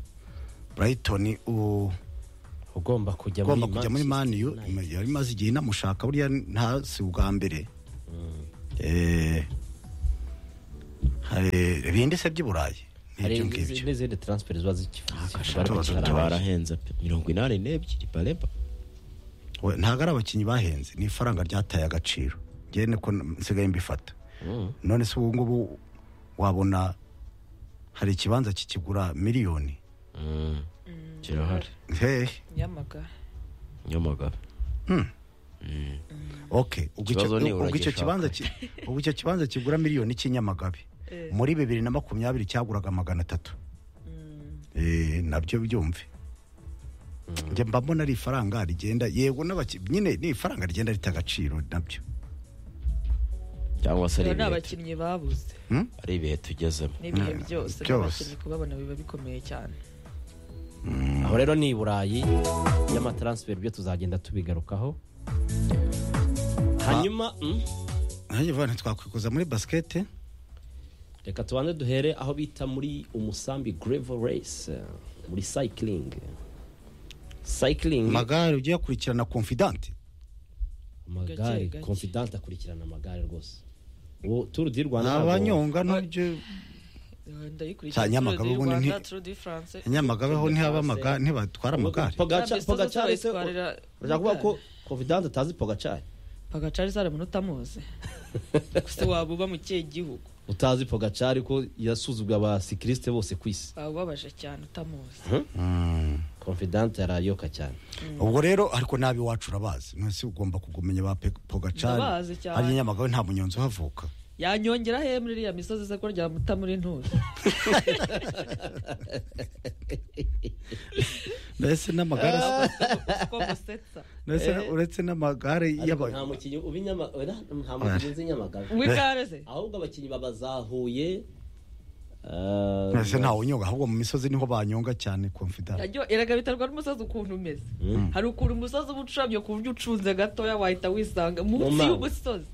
Speaker 1: Brighton u-
Speaker 6: ugomba kujya
Speaker 1: ugomba
Speaker 6: muri
Speaker 1: kujya muri
Speaker 6: Manchester
Speaker 1: maniyu
Speaker 6: United.
Speaker 1: yari imaze igihe inamushaka buriya nta si ubwa mbere Eh, hari ibindi se by'iburayi
Speaker 6: hari
Speaker 1: n'ibyo ngibyo
Speaker 6: n'izindi transfer ziba zikifuza
Speaker 1: gashaka gutabara.
Speaker 3: barahenze pe mirongo inani n'ebyiri bareba
Speaker 1: We- ntabwo ari abakinnyi bahenze ni ifaranga ryataye agaciro njyewe niko n- nsigaye mbifata none se ubu ngubu wabona hari ikibanza kikigura miliyoni
Speaker 3: kirahari
Speaker 1: hehe
Speaker 4: nyamagara
Speaker 3: nyamagabe
Speaker 1: ok ubwo icyo-
Speaker 3: Ikibazo ni
Speaker 1: ubwo icyo
Speaker 3: uragishaka.
Speaker 1: kibanza ki- ubwo icyo kibanza kigura miliyoni cy'inyamagabe
Speaker 4: Eh.
Speaker 1: muri bibiri na makumyabiri cyaguraga magana atatu Eh, nabyo byumve njye mba mbona ari ifaranga rigenda yego n'abaki- nyine ni ifaranga rigenda rita agaciro nabyo
Speaker 3: cyangwa se ari
Speaker 4: rero ni
Speaker 3: ibihe tu-
Speaker 4: abakinnyi babuze
Speaker 3: ari ibihe tugezemo
Speaker 4: n'ibihe
Speaker 1: Mm,
Speaker 4: byose
Speaker 1: byose.
Speaker 4: n'abakinnyi kubabona biba bikomeye cyane
Speaker 6: aho rero ni i burayi y'amatransfer byo tuzagenda tubigarukaho hanyuma mm,
Speaker 1: nanjye vana twakwikoza muri basikete
Speaker 6: reka tubanze duhere aho bita muri umusambi gravel race eh, muri cycling cycling
Speaker 1: magare ugiye akurikirana confidante
Speaker 6: amagare
Speaker 4: Gake, gake.
Speaker 6: confidence akurikirana amagare rwose uwo tour du rwanda ntabwo-
Speaker 1: abanyonga n'ibyo Za Nyamagabe ubundi nti- nyamagabe ho ntihaba amaga- ntibatwara amagare
Speaker 6: Pogacar-
Speaker 4: Ntabwo
Speaker 6: Pogacar se
Speaker 4: zitwara-
Speaker 6: urashaka kuvuga ko confidence atazi pogacari
Speaker 4: pagacari zaramunota muzi gusa waba uba mu kihe gihugu
Speaker 6: utazi pogacari ko yasuzuguye abasikiriste bose ku isi
Speaker 4: waba ubabaje cyane utamuzi
Speaker 6: confidence yarayoka cyane
Speaker 1: ubwo rero ariko nabi wacu urabazi mwese ugomba kugumenya ba Pe- pogacari
Speaker 4: Ndabazi cyane.
Speaker 1: hariya nyamagabe nta munyonzi uhavuka
Speaker 4: yanyongera he muri iriya misozi se ko ryamuta muri ntuza
Speaker 1: mbese n'amagare
Speaker 4: ko musetsa
Speaker 1: mbese uretse n'amagare
Speaker 6: Ariko
Speaker 1: y'aba
Speaker 6: nta mukinnyi uba inyama oya, nta mukinnyi uzi inyamagare
Speaker 4: wigare se
Speaker 6: ahubwo abakinnyi babazahuye eh,
Speaker 1: mbese ntawe unyonga ahubwo mu misozi niho banyonga cyane confidante
Speaker 4: Yaryo- iragabiterwa n'umusozi ukuntu umeze hari ukuntu umusozi uba ucuramye ku buryo ucunze gatoya wahita wisanga munsi
Speaker 6: mazi.
Speaker 4: y'umusozi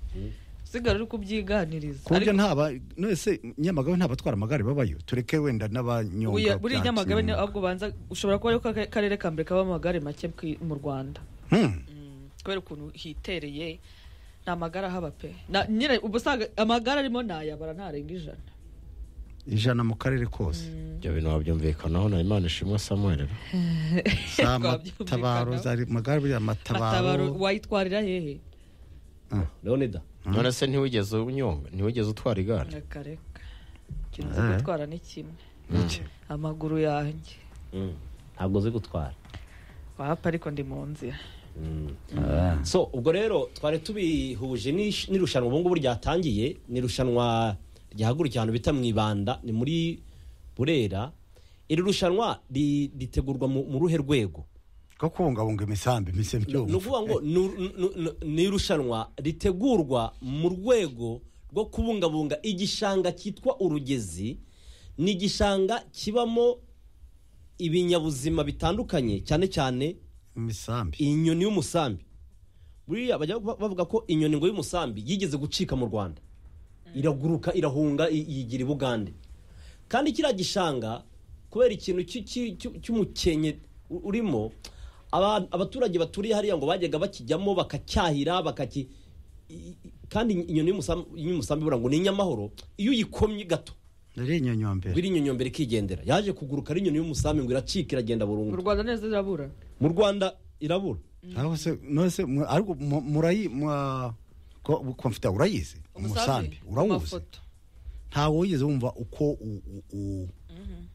Speaker 4: usigara uri kubyiganiriza
Speaker 1: ku buryo
Speaker 4: Ariko
Speaker 1: ntaba nese nyamagabe ntabatwara amagare babayo tureke wenda n'abanyonga
Speaker 4: buya- buriya
Speaker 1: bya
Speaker 4: nyamagabe ni
Speaker 1: kinyamwuga.
Speaker 4: ahubwo banza ushobora kuba ariko akarere ka mbere kaba amagare make ku- mu rwanda
Speaker 1: Hmm.
Speaker 4: kubera ukuntu hitereye nta magare ahaba pe Na- nyine uba usanga amagare arimo nayabara ntarenga ijana
Speaker 1: ijana mu karere kose
Speaker 3: ibyo bintu wabyumvikanaho na imana ishimwe samuel
Speaker 1: za
Speaker 4: Twabyumvikanaho.
Speaker 1: matabaro za magare buriya
Speaker 4: Matabaro
Speaker 1: matabaro
Speaker 4: wayitwarira hehe
Speaker 6: leonida
Speaker 3: none se ntiwigeze unyonga ntiwigeze utwara igare
Speaker 4: reka reka ikintu cyo gutwara ni kimwe
Speaker 1: Iki?
Speaker 4: amaguru yanjye
Speaker 6: Mm. ntabwo uzi gutwara
Speaker 4: wahapa ariko ndi mu nzira
Speaker 6: so ubwo rero twari tubihuje n'ish- n'irushanwa ubu ngubu ryatangiye ni irushanwa ryahagurukiye ahantu bita mu ibanda ni muri burera iri rushanwa ri- ritegurwa mu mu ruhe rwego
Speaker 1: ko kubungabunga imisambi mise
Speaker 6: ni
Speaker 1: byumva
Speaker 6: ukuvuga ngo ni uru- ni- ni- ni irushanwa ritegurwa mu rwego rwo kubungabunga igishanga cyitwa urugezi ni igishanga kibamo ibinyabuzima bitandukanye cyane cyane
Speaker 1: imisambi
Speaker 6: inyoni y'umusambi buriya bajya ba- bavuga ko inyoni ngo y'umusambi yigeze gucika mu rwanda iraguruka irahunga i- yigira i bugande kandi kiriya gishanga kubera ikintu cy'u- cy'u- cy'u- cy'umukenke u- urimo aba- abaturage baturiye hariya ngo bajyaga bakijyamo bakacyahira bakaki i- i- kandi inyoni y'umusambi y'umusambi buriya ngo ni inyamahoro iyo uyikomye gato
Speaker 1: rero inyonyombere
Speaker 6: biri inyonyombe ikigendera yaje kuguruka ari inyoni y'umusambi ngo iracika iragenda
Speaker 4: mu
Speaker 6: burundu
Speaker 4: rwanda neza irabura
Speaker 6: mu rwanda irabura
Speaker 1: aho se none se mu- ariko mu- murayi mwa- ko- komfita urayizi umusambi urawuzi
Speaker 4: amafoto
Speaker 1: ntawe wigeze wumva uko u- u-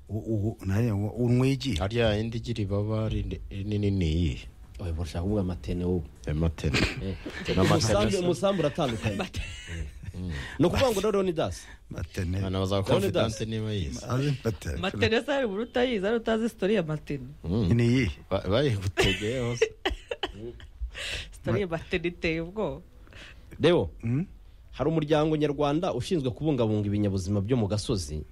Speaker 1: u- u- u- naye ngo unwigiye
Speaker 3: hariya indi igira ibaba rin- rinini ni iyihe
Speaker 6: oya burashaka kuvuga amatene wowe
Speaker 3: ayo matene
Speaker 6: umusambi umusambi uratandukanye ni ukuvuga ngo rero ni dasi
Speaker 1: batene
Speaker 3: abana baza confidence niba yize
Speaker 1: azi batene
Speaker 4: matenesa hari ubura utayizi ari utazi sitori ya matene
Speaker 1: ni iyihe
Speaker 3: Ba- bayigutegeye hose
Speaker 4: sitori ya matene iteye ubwoba
Speaker 6: rero
Speaker 1: Mm?
Speaker 6: hari umuryango nyarwanda ushinzwe kubungabunga ibinyabuzima byo mu gasozi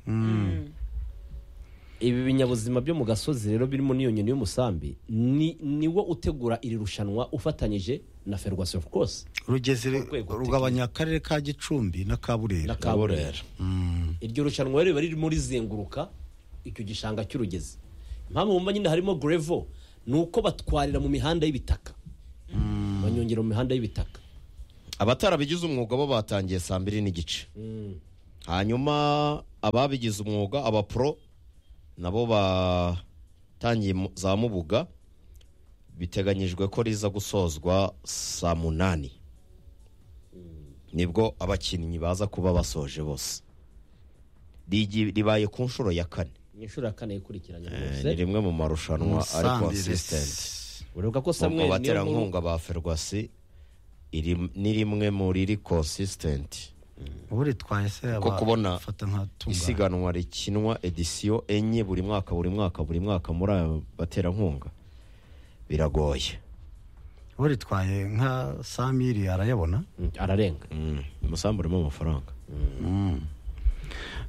Speaker 6: ibi binyabuzima byo mu gasozi rero birimo n'iyo nyoni y'umusambi ni niwo utegura iri rushanwa ufatanyije na ferwasi ofu kose
Speaker 1: rugeze
Speaker 6: rwego
Speaker 1: rugabanya akarere ka gicumbi na
Speaker 6: na
Speaker 1: kaburera
Speaker 6: kaburera iryo rushanwa riba riri muri zenguruka icyo gishanga cy'urugezi impamvu mumba nyine harimo grevo ni uko batwarira mu mihanda y'ibitaka banyongera mu mihanda y'ibitaka
Speaker 3: abatarabigize umwuga bo batangiye saa mbiri n'igice hanyuma ababigize umwuga abapro nabo batangiye mu- za mubuga biteganyijwe ko riza gusozwa saa munani nibwo abakinnyi baza kuba basoje bose Rigi- ribaye ku nshuro ya kane
Speaker 6: ni inshuro ya kane ikurikiranye
Speaker 3: Eh, ni
Speaker 6: rwose
Speaker 3: rimwe mu marushanwa ari consistent
Speaker 6: urebuka ko
Speaker 3: mu
Speaker 6: samuel niyo nkuru
Speaker 3: baterankunga ba ferwasi iri- ni rimwe mu riri consistent
Speaker 1: ubu ritwaye se
Speaker 3: Kuko kubona
Speaker 1: fata nka tunga
Speaker 3: isiganwa rikinwa edisiyo enye buri mwaka buri mwaka buri mwaka muri aba baterankunga biragoye
Speaker 1: ubu ritwaye nka samiri arayabona
Speaker 6: Mm, ararenga
Speaker 3: Mm, umusambi urimo amafaranga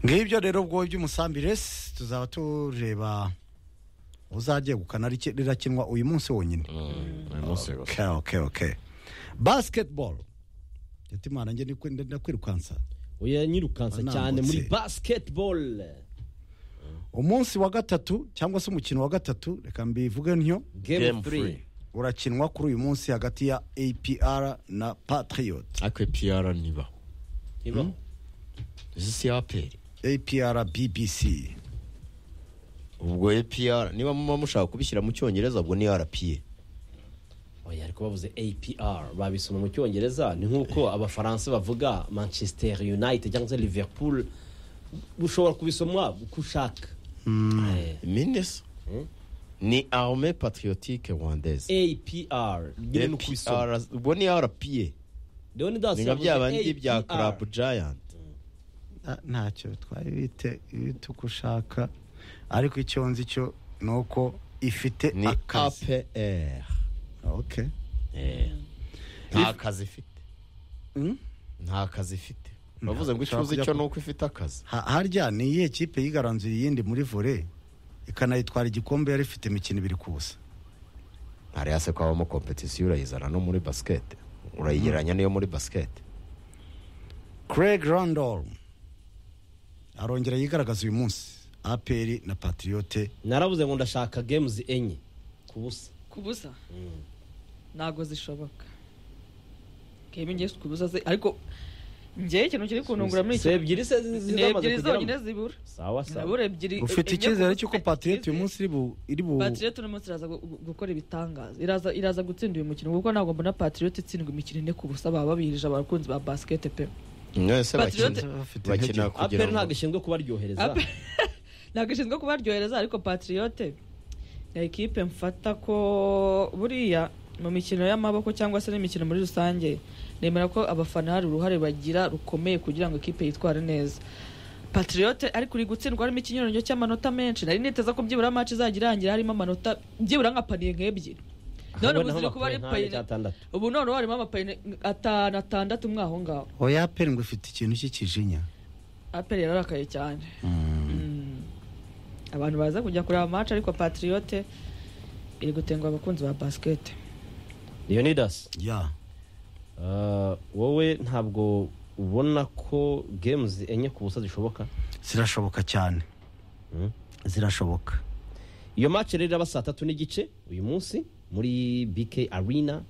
Speaker 1: ngibyo rero ubwo by'umusambi resi tuzaba tureba uzagegukana rike- rirakinwa uyu munsi wonyine
Speaker 3: uyu munsi gusa
Speaker 1: okay okay okay basketball yatimana njye ndikwi- ndakwirukansa
Speaker 6: oya nyirukansa
Speaker 1: Nambutse.
Speaker 6: cyane muri basketball
Speaker 1: umunsi wa gatatu cyangwa se umukino wa gatatu reka mbivuge ntyo
Speaker 6: game
Speaker 3: Game
Speaker 6: 3
Speaker 3: three.
Speaker 1: urakinwa kuri uyu munsi hagati ya apr na patriot
Speaker 3: akwe piyara niba
Speaker 6: ibaho
Speaker 3: izi si aperi
Speaker 1: apr bbc
Speaker 3: ubwo epiyara niba muba mushaka kubishyira mu cyongereza ubwo ni arapiye
Speaker 6: oya ariko bavuze apr babisoma mu cyongereza ni nk'uko abafaransa bavuga manchester united cyangwa se liverpool ushobora kubisoma uko ushaka Eh,
Speaker 3: minesa ni arme patriotique rwandaise
Speaker 6: apr nyine ni uko ubisoma
Speaker 3: APR ubwo ni arapiye
Speaker 6: rero ni dasi
Speaker 3: ni nka bya bindi
Speaker 6: yavuze
Speaker 3: bya
Speaker 6: APR.
Speaker 3: club giant
Speaker 1: Na- ntacyo bitwaye bite ibite uko ushaka ariko icyo nzi cyo ni uko ifite
Speaker 3: ni
Speaker 1: akazi
Speaker 3: apr
Speaker 1: okay.
Speaker 3: nta kazi ifite
Speaker 1: Mm?
Speaker 3: nta kazi ifite bavuze ngo icyo
Speaker 1: ushobora
Speaker 3: uzi
Speaker 1: kujya
Speaker 3: cyo
Speaker 1: ku-
Speaker 3: ni uko ifite akazi
Speaker 1: Ha- harya ni iyihe kipe yigaranzuye iyindi muri vore ikanayitwara igikombe yari ifite imikino ibiri ku busa
Speaker 3: hariya se ko habamo kompetisiyo urayizana no muri basikete urayigereranya n'iyo muri basikete
Speaker 1: craig randall arongera yigaragaza uyu munsi aperi na patriyote
Speaker 6: naravuze ngo ndashaka games enye ku busa
Speaker 4: ku busa ntabwo zishoboka keba ngewe ku busa zi- ariko ngewe ikintu kiri kuntungura muri
Speaker 6: si
Speaker 4: iki
Speaker 6: ebyiri se zi-
Speaker 4: ni
Speaker 6: zi- zamaze
Speaker 4: ebyiri zonyine
Speaker 6: kugeramo
Speaker 4: zibura
Speaker 6: sawa sawa
Speaker 4: zibura ebyiri
Speaker 1: ufite
Speaker 4: enye
Speaker 1: icyizere
Speaker 4: ku
Speaker 1: cy'uko
Speaker 4: busa.
Speaker 1: patriyote uyu munsi iri bu- iri bu
Speaker 4: patriote uno munsi iraza gu- gu- gukora ibitangaza iraza iraza gutsinda uyu mukino kuko ntabwo mbona patriote itsindwa imikino ine ku busa baba babirije abakunzi ba basikete pe
Speaker 3: mwese
Speaker 4: Patriote-
Speaker 3: bakina
Speaker 1: bafite
Speaker 3: bakina
Speaker 1: intege.
Speaker 3: kugira
Speaker 6: apr ntabwo
Speaker 3: ngo
Speaker 6: ishinzwe kubaryohereza
Speaker 4: Ape- ntabwo ishinzwe kubaryohereza ariko patriote ni ekipe mfata ko buriya mu mikino y'amaboko cyangwa se n'imikino muri rusange nemera ko abafana hari uruhare bagira rukomeye kugira ngo ikipe yitware neza patriote ariko uri gutsindwa harimo ikinyuranyo cy'amanota menshi nari niteza ko byibura match izajya irangira harimo amanota byibura nka paniye nk'ebyiri none ubu ziri kuba ari paniye
Speaker 6: atandatu
Speaker 4: ubu none ubu harimo amapayine atanu atandatu mwe aho ngaho
Speaker 1: oya aperi ngo ifite ikintu cy'ikijinya
Speaker 4: aperi yararakaye cyane Mm. abantu baza kujya kureba amaci ariko patriote iri gutenguha abakunzi ba basikete
Speaker 6: leonidas
Speaker 1: ya
Speaker 6: Uh, wowe ntabwo ubona ko games enye ku busa zishoboka
Speaker 1: zirashoboka cyane
Speaker 6: Mm.
Speaker 1: zirashoboka
Speaker 6: iyo match rero iraba saa tatu n'igice uyu munsi muri bk arena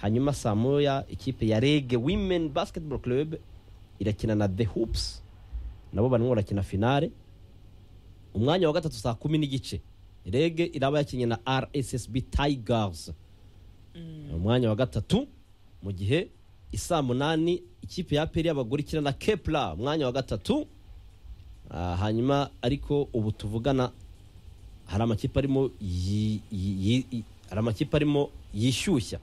Speaker 6: hanyuma saa moya ikipe ya rege women basketball club irakina na the hoops nabo barimo barakina finale umwanya wa gatatu saa kumi n'igice rege iraba yakinnye na rssb tigers umwanya wa gatatu mu gihe isaa munani ikipe ya peri y'abagore ikina na kepla umwanya wa gatatu Ah, hanyuma ariko ubu tuvugana hari amakipe arimo yi- yi- yi- yi- hari amakipe arimo yishyushya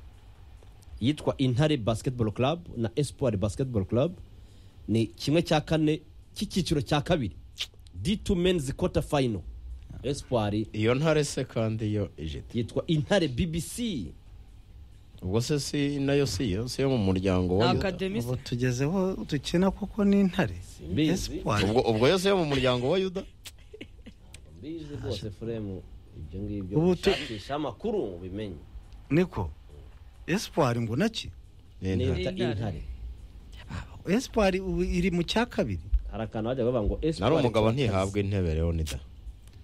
Speaker 6: yitwa intare basketball club na espoir basketball club ni kimwe cya kane cy'icyiciro cya kabiri d2 men's quarter final espoir
Speaker 3: iyo ntare se kandi yo ijeti
Speaker 6: yitwa intare bbc
Speaker 3: ubwo se si nayo si yo si yo mu muryango
Speaker 4: ni
Speaker 3: wa yuda
Speaker 4: akademise
Speaker 1: ubu tugezeho dukina kuko ni intare
Speaker 6: Simbizi.
Speaker 1: Espoir.
Speaker 3: ubwo ubwo yo si yo mu muryango wa yuda
Speaker 6: mbizi rwose furemu ibyo ngibyo
Speaker 1: Ubu tu-
Speaker 6: ushakisha amakuru ubimenye
Speaker 1: niko esipari ngo naki
Speaker 6: n'inda
Speaker 4: Intare.
Speaker 6: intare
Speaker 1: esipari ubu iri mu cya kabiri
Speaker 6: hari akantu bajya bavuga ngo esipari
Speaker 3: nari umugabo
Speaker 6: Tuwakazi.
Speaker 3: ntihabwa intebe leonida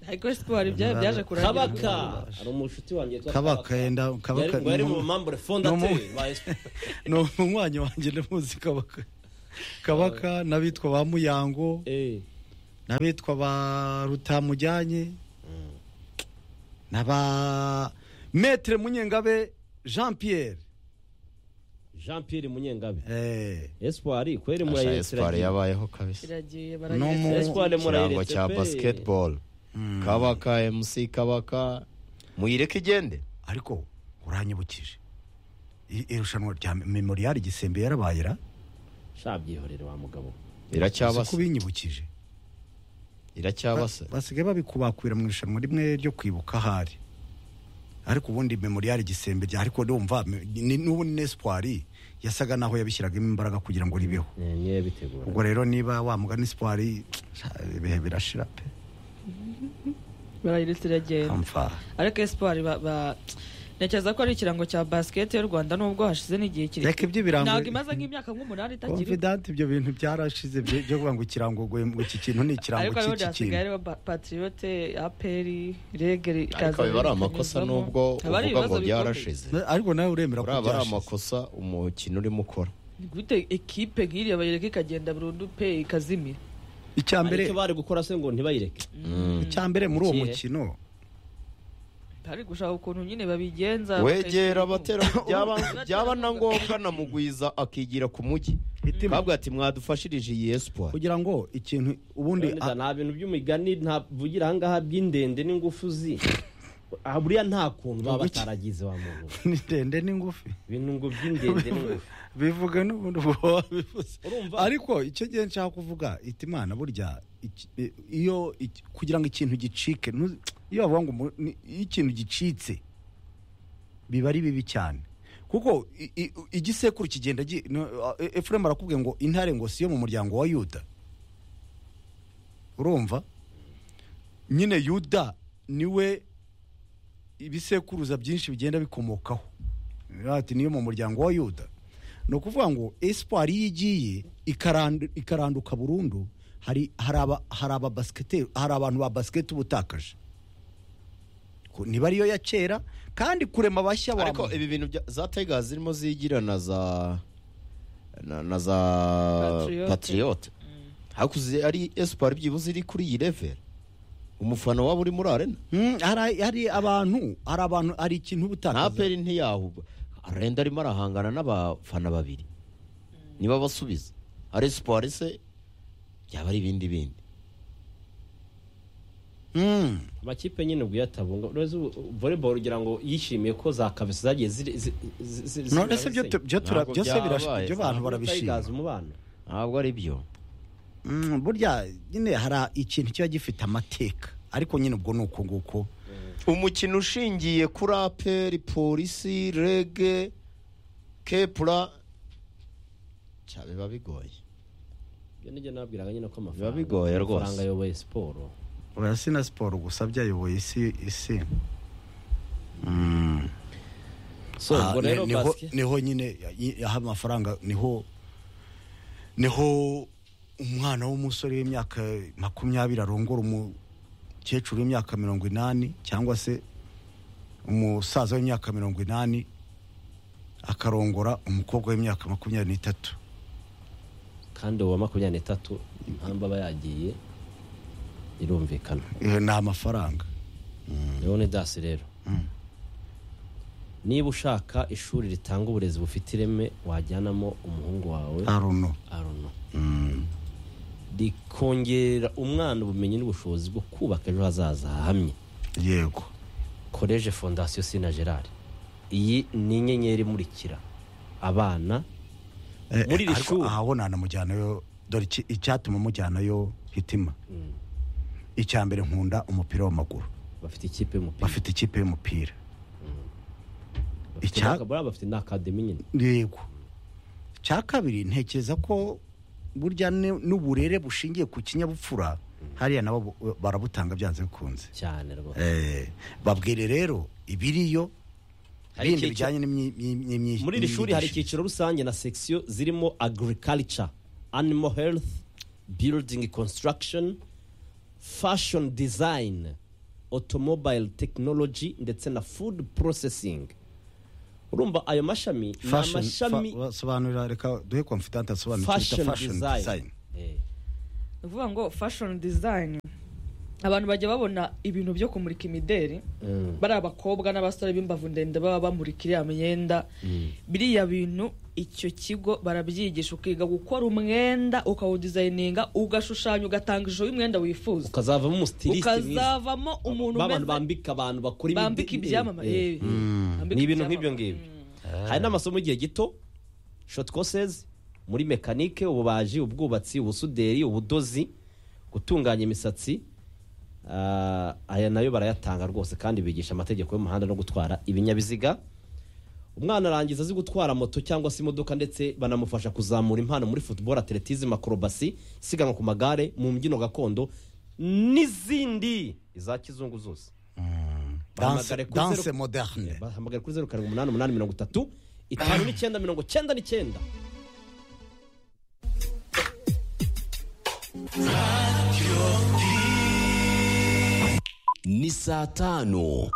Speaker 4: ariko siporo ibyayo byaje kurangira
Speaker 6: kabaka hari umushuti wanjye witwa
Speaker 1: kabaka yenda
Speaker 6: Yari-
Speaker 1: kabaka
Speaker 6: ngo yari mu mambure fondateri
Speaker 1: Ni umu-
Speaker 6: ba esipari
Speaker 1: ni umunywanyi wanjye ndamuzi kabaka kabaka n'abitwa ba muyango
Speaker 6: Eh,
Speaker 1: n'abitwa ba rutamujyanye n'aba metere munyengabe jean pierre
Speaker 6: jean pierre munyengabe
Speaker 1: Eh,
Speaker 6: esipari kweri
Speaker 3: Asha
Speaker 6: murayesiragiye
Speaker 3: esipari yabayeho kabisa
Speaker 4: kiragiye
Speaker 1: N'umu-
Speaker 4: barageze
Speaker 6: esipari
Speaker 3: ikirango cya
Speaker 6: murayeretse pe.
Speaker 3: basiketibolo kabaka emusi kabaka muyireke igende
Speaker 1: ariko uranyibukije I- irushanwa rya memorial gisembe yarabaye ra
Speaker 6: sha byihorere wa mugabo
Speaker 1: uzi ko
Speaker 3: iracyabasa
Speaker 1: binyibukije
Speaker 3: iracyabasa
Speaker 1: Ba- basigaye babikubakwira mu irushanwa rimwe ryo kwibuka ahari ariko ubundi memorial gisembe rya ariko ndumva me- ni- n'ubundi n'espoir yasaga naho yabishyiragamo imbaraga kugira ngo ribeho
Speaker 6: Eh, niyo bitegura
Speaker 1: ubwo rero niba wamuga n'espoir ibihe birashira pe
Speaker 4: barayiretse iragenda
Speaker 1: amfa
Speaker 4: ariko esipari ntekereza ko ari ikirango cya basiketi y'u rwanda nubwo hashize n'igihe
Speaker 1: reka
Speaker 4: kirekire
Speaker 1: ibyo birango
Speaker 4: ntabwo imaze nk'imyaka nk'umunani itakiri
Speaker 1: confident ibyo bintu byarashize byo byo kuvuga ngo ikirango ngo ngo iki kintu ni ikirango
Speaker 4: ariko rero
Speaker 1: cy'iki
Speaker 4: byasigaye
Speaker 1: kintu
Speaker 4: hariho ba- patriyote aperi regeri
Speaker 3: ariko biba ari amakosa nubwo uvuga ngo byarashize
Speaker 1: ariko nawe uremera ko
Speaker 3: uraba ari
Speaker 1: byashize
Speaker 3: amakosa umukino urimo ukora
Speaker 4: gute ekipe nk'iriya bayireka ikagenda burundu pe ikazimira
Speaker 1: icya mbere
Speaker 6: ariko bari gukora se ngo ntibayireke
Speaker 1: icya mbere muri uwo
Speaker 6: Ikihe?
Speaker 1: mukino
Speaker 4: hari gushaka ukuntu nyine babigenza
Speaker 3: wegera abatera byaba
Speaker 4: Byaba-
Speaker 3: byaba na ngombwa na mugwiza akigira ku mujyi
Speaker 1: Itima.
Speaker 3: kabwa ati mwadufashirije iyi espoir
Speaker 1: kugira ngo ikintu ubundi
Speaker 6: Leonidas, nta bintu by'umigani ntavugira ahangaha by'indende n'ingufu zi Ah, buriya nta kuntu baba
Speaker 1: Iki-
Speaker 6: bataragize wa muntu
Speaker 1: ni ndende n'ingufi
Speaker 6: ibintu ngo by'indende n'ingufu
Speaker 1: bivuga n'ubundi uba wabivuze
Speaker 6: Urumva?
Speaker 1: ariko icyo gihe nshaka kuvuga iti imana burya iki- i- iyo iki- kugira ngo ikintu gicike ntu- iyo bavuga ngo umu- ni- iyo ikintu gicitse biba ari bibi cyane kuko i- i- igisekuru kigenda gi- no, e- efuremu arakubwiye ngo intare ngo si yo mu muryango wa yuda urumva nyine yuda niwe ibisekuruza byinshi bigenda bikomokaho ati niyo mu muryango wa yuda ni ukuvuga ngo esipari iyo igiye ikarandu- ikaranduka burundu hari hari aba- hari aba basikete- hari abantu ba basiketi ubutakaje Ko niba ariyo ya kera kandi kurema abashya wa
Speaker 3: ariko ibi bintu bya- za tega zirimo zigira na za na, na za
Speaker 4: Patriote.
Speaker 3: patriote hakuze ari espoir byibuze iri kuri iyi level umufana waba uri muri arena
Speaker 1: Mm, hari hari abantu hari abantu hari ikintu
Speaker 3: nta
Speaker 1: ubutakaza
Speaker 3: peri ntiyahubwo arenda arimo arahangana n'abafana babiri niba basubiza ari espoir se byaba ari ibindi bindi
Speaker 1: Mm.
Speaker 6: amakipe nyine ubwo yatabunga uretse ubu volleyball ugira ngo yishimiye ko za kabisa zagiye ziri zi- zi- zi- zi-
Speaker 1: none se
Speaker 6: zirabisenya.
Speaker 1: ibyo tu- byo tura-
Speaker 3: Ntabwo
Speaker 1: byose
Speaker 3: byabaye,
Speaker 1: birash- ibyo abantu
Speaker 6: Ntabwo
Speaker 1: barabishima
Speaker 6: Tigers umubano
Speaker 3: ntabwo ari byo
Speaker 1: Mm, burya nyine hari ikintu kiba gifite amateka ariko nyine ubwo ni uko nguko
Speaker 3: umukino ushingiye kuri aperi polisi rege kepura cya biba bigoye
Speaker 6: ibyo nibyo nabwiraga nyine ko
Speaker 3: Biba
Speaker 6: amafaranga
Speaker 3: bigoye rwose.
Speaker 6: amafaranga ayoboye siporo
Speaker 1: urasi na siporo gusa byayoboye isi isi Mm.
Speaker 6: so
Speaker 1: Ah,
Speaker 6: ubwo
Speaker 1: ni-
Speaker 6: rero
Speaker 1: niho-
Speaker 6: basket
Speaker 1: niho nyine yaha amafaranga niho niho umwana w'umusore w'imyaka makumyabiri arongora umukecuru w'imyaka mirongo inani cyangwa se umusaza w'imyaka mirongo inani akarongora umukobwa w'imyaka makumyabiri n'itatu
Speaker 6: kandi uwa makumyabiri n'itatu impamvu aba yagiye irumvikana
Speaker 1: Eh, ni amafaranga
Speaker 6: leonidas rero niba ushaka ishuri ritanga uburezi bufite ireme wajyanamo umuhungu wawe
Speaker 1: aruno
Speaker 6: arono rikongerera umwana ubumenyi n'ubushobozi bwo kubaka ejo hazaza hahamye
Speaker 1: yego
Speaker 6: koleje fondasiyo sina gerard iyi ni inyenyeri imurikira abana
Speaker 1: Eh,
Speaker 6: Muri iri
Speaker 1: ariko
Speaker 6: shuri.
Speaker 1: aho nanamujyanayo dore iki- icyatuma mujyanayo hitima icya mbere nkunda umupira w'amaguru
Speaker 6: bafite ikipe y'umupira
Speaker 1: bafite ikipe y'umupira
Speaker 6: Bafite
Speaker 1: icya-
Speaker 6: n'aka- buriya bafite n'akademi nyine
Speaker 1: yego cya kabiri ntekereza ko burya ni- n'uburere bushingiye ku kinyabupfura hariya nabo bu- barabutanga byanze bikunze
Speaker 6: cyane rwose
Speaker 1: Eh, babwire rero ibiriyo
Speaker 6: Hari
Speaker 1: bindi
Speaker 6: icyiciro-
Speaker 1: bijyanye n'imyi- n'imyi- n'imyi-
Speaker 6: muri iri shuri hari
Speaker 1: n'imyigishirize.
Speaker 6: icyiciro rusange na section zirimo agriculture animal health building construction fashion design automobile technology ndetse na food processing urumva ayo mashami ni
Speaker 1: Fashion,
Speaker 6: amashami
Speaker 1: fa- basobanurira reka duhe confidant asobanura icyo bita
Speaker 6: Fashion
Speaker 1: fashion
Speaker 6: design.
Speaker 1: design
Speaker 6: Eh,
Speaker 4: ni ukuvuga ngo fashion design abantu bajya babona ibintu byo kumurika imideri
Speaker 6: Mm.
Speaker 4: bari abakobwa n'abasore b'imbavu ndende baba bamurika iriya myenda biriya bintu icyo kigo barabyigisha ukiga gukora umwenda ukawudizayininga ugashushanya ugatanga ishusho y'umwenda wifuza
Speaker 6: ukazavamo umustiliste mwiza.
Speaker 4: ukazavamo umuntu
Speaker 6: Ba bantu
Speaker 4: umeze
Speaker 6: bambika abantu bakora imide-
Speaker 4: bambika ibyamamare
Speaker 6: Eh,
Speaker 4: eh,
Speaker 6: eh.
Speaker 4: bambika
Speaker 6: ni ibintu nk'ibyo
Speaker 4: ibyamamare.
Speaker 6: ngibyo hari n'amasomo y'igihe gito shoti kosezi muri mekanike ububaji ubwubatsi ubusuderi ubudozi gutunganya imisatsi Ah, aya nayo barayatanga rwose kandi bigisha amategeko y'umuhanda no gutwara ibinyabiziga umwana arangiza azi gutwara moto cyangwa se imodoka ndetse banamufasha kuzamura impano muri football atletism acrobacy isiganwa ku magare mu mbyino gakondo n'izindi iza kizungu zose
Speaker 1: danse
Speaker 6: Bahamagare kuri
Speaker 1: danse
Speaker 6: zero-
Speaker 1: moderne
Speaker 6: bahamagara kuri zeru karindwi umunani umunani mirongo itatu itanu n'icyenda mirongo cyenda n'icyenda
Speaker 7: ni saa tanu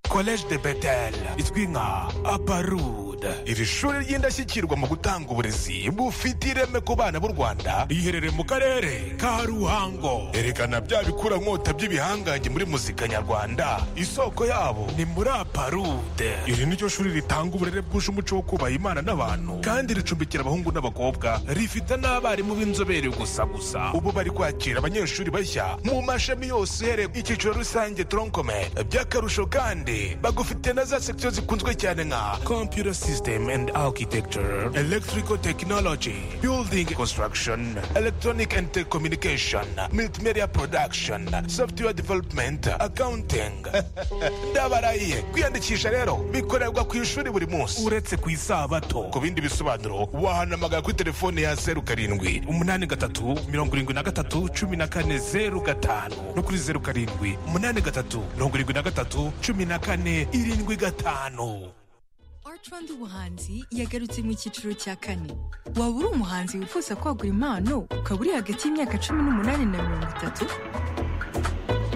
Speaker 8: collège de betel izwi nka aparud iri shuri ry'indashyikirwa mu gutanga uburezi bufite ireme ku bana b'u rwanda riherereye mu karere ka ruhango erekana bya bikurankota by'ibihangange muri muzika nyarwanda isoko yabo ni muri aparud iri ni ryo shuri ritanga uburere bwuje umuco wo kubaha imana n'abantu kandi ricumbikira abahungu n'abakobwa rifite n'abarimu b'inzobere gusa gusa ubu bari kwakira abanyeshuri bashya mu mashami yose uhereye ku icyiciro rusange tronkome by'akarusho kandi bagufite na za sekisiyo zikunzwe cyane nka computer system and architecture electrical technology building construction electronic and telecommunication multimedia production software development accounting ndabarahiye kwiyandikisha rero bikorerwa ku ishuri buri munsi uretse ku isabato ku bindi bisobanuro wahanamagara kuri telefone ya zeru karindwi umunani gatatu mirongo irindwi na gatatu cumi na kane zeru gatanu no kuri zeru karindwi umunani gatatu mirongo irindwi na gatatu cumi na kane irindwi gatanu
Speaker 9: Art Rwanda ubuhanzi yagarutse mu cyiciro cya kane waba uri umuhanzi wifuza kwagura impano ukaba uri hagati y'imyaka cumi n'umunani na mirongo itatu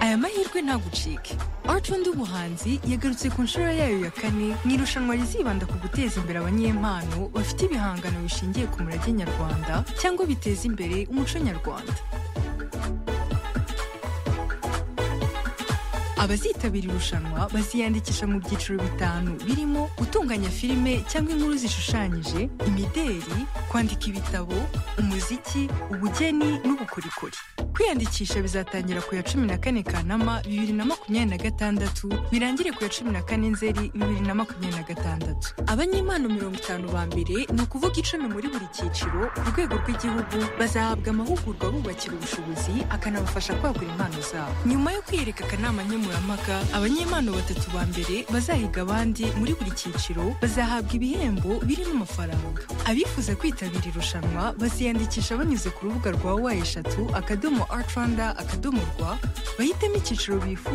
Speaker 9: aya mahirwe ntagucike Art Rwanda ubuhanzi yagarutse ku nshuro yayo ya kane mu irushanwa rizibanda ku guteza imbere abanyempano bafite ibihangano bishingiye ku murage nyarwanda cyangwa biteza imbere umuco nyarwanda abazitabira irushanwa baziyandikisha mu byiciro bitanu birimo gutunganya filime cyangwa inkuru zishushanyije imideri kwandika ibitabo umuziki ubugeni n'ubukorikori kwiyandikisha bizatangira ku ya cumi na kane kanama bibiri na makumyabiri na gatandatu birangire ku ya cumi na kane nzeri bibiri na makumyabiri na gatandatu abanyempano mirongo itanu ba mbere ni ukuvuga icumi muri buri cyiciro ku rwego rw'igihugu bazahabwa amahugurwa bubakira ubushobozi akanabafasha kwagura impano zabo nyuma yo kwiyereka akanama nkemurampaka abanyempano batatu ba mbere bazahiga abandi muri buri cyiciro bazahabwa ibihembo birimo amafaranga abifuza kwitabira irushanwa baziyandikisha banyuze ku rubuga rwa wa eshatu akadomo art rwanda akadomo rwa bahitemo icyiciro bifuza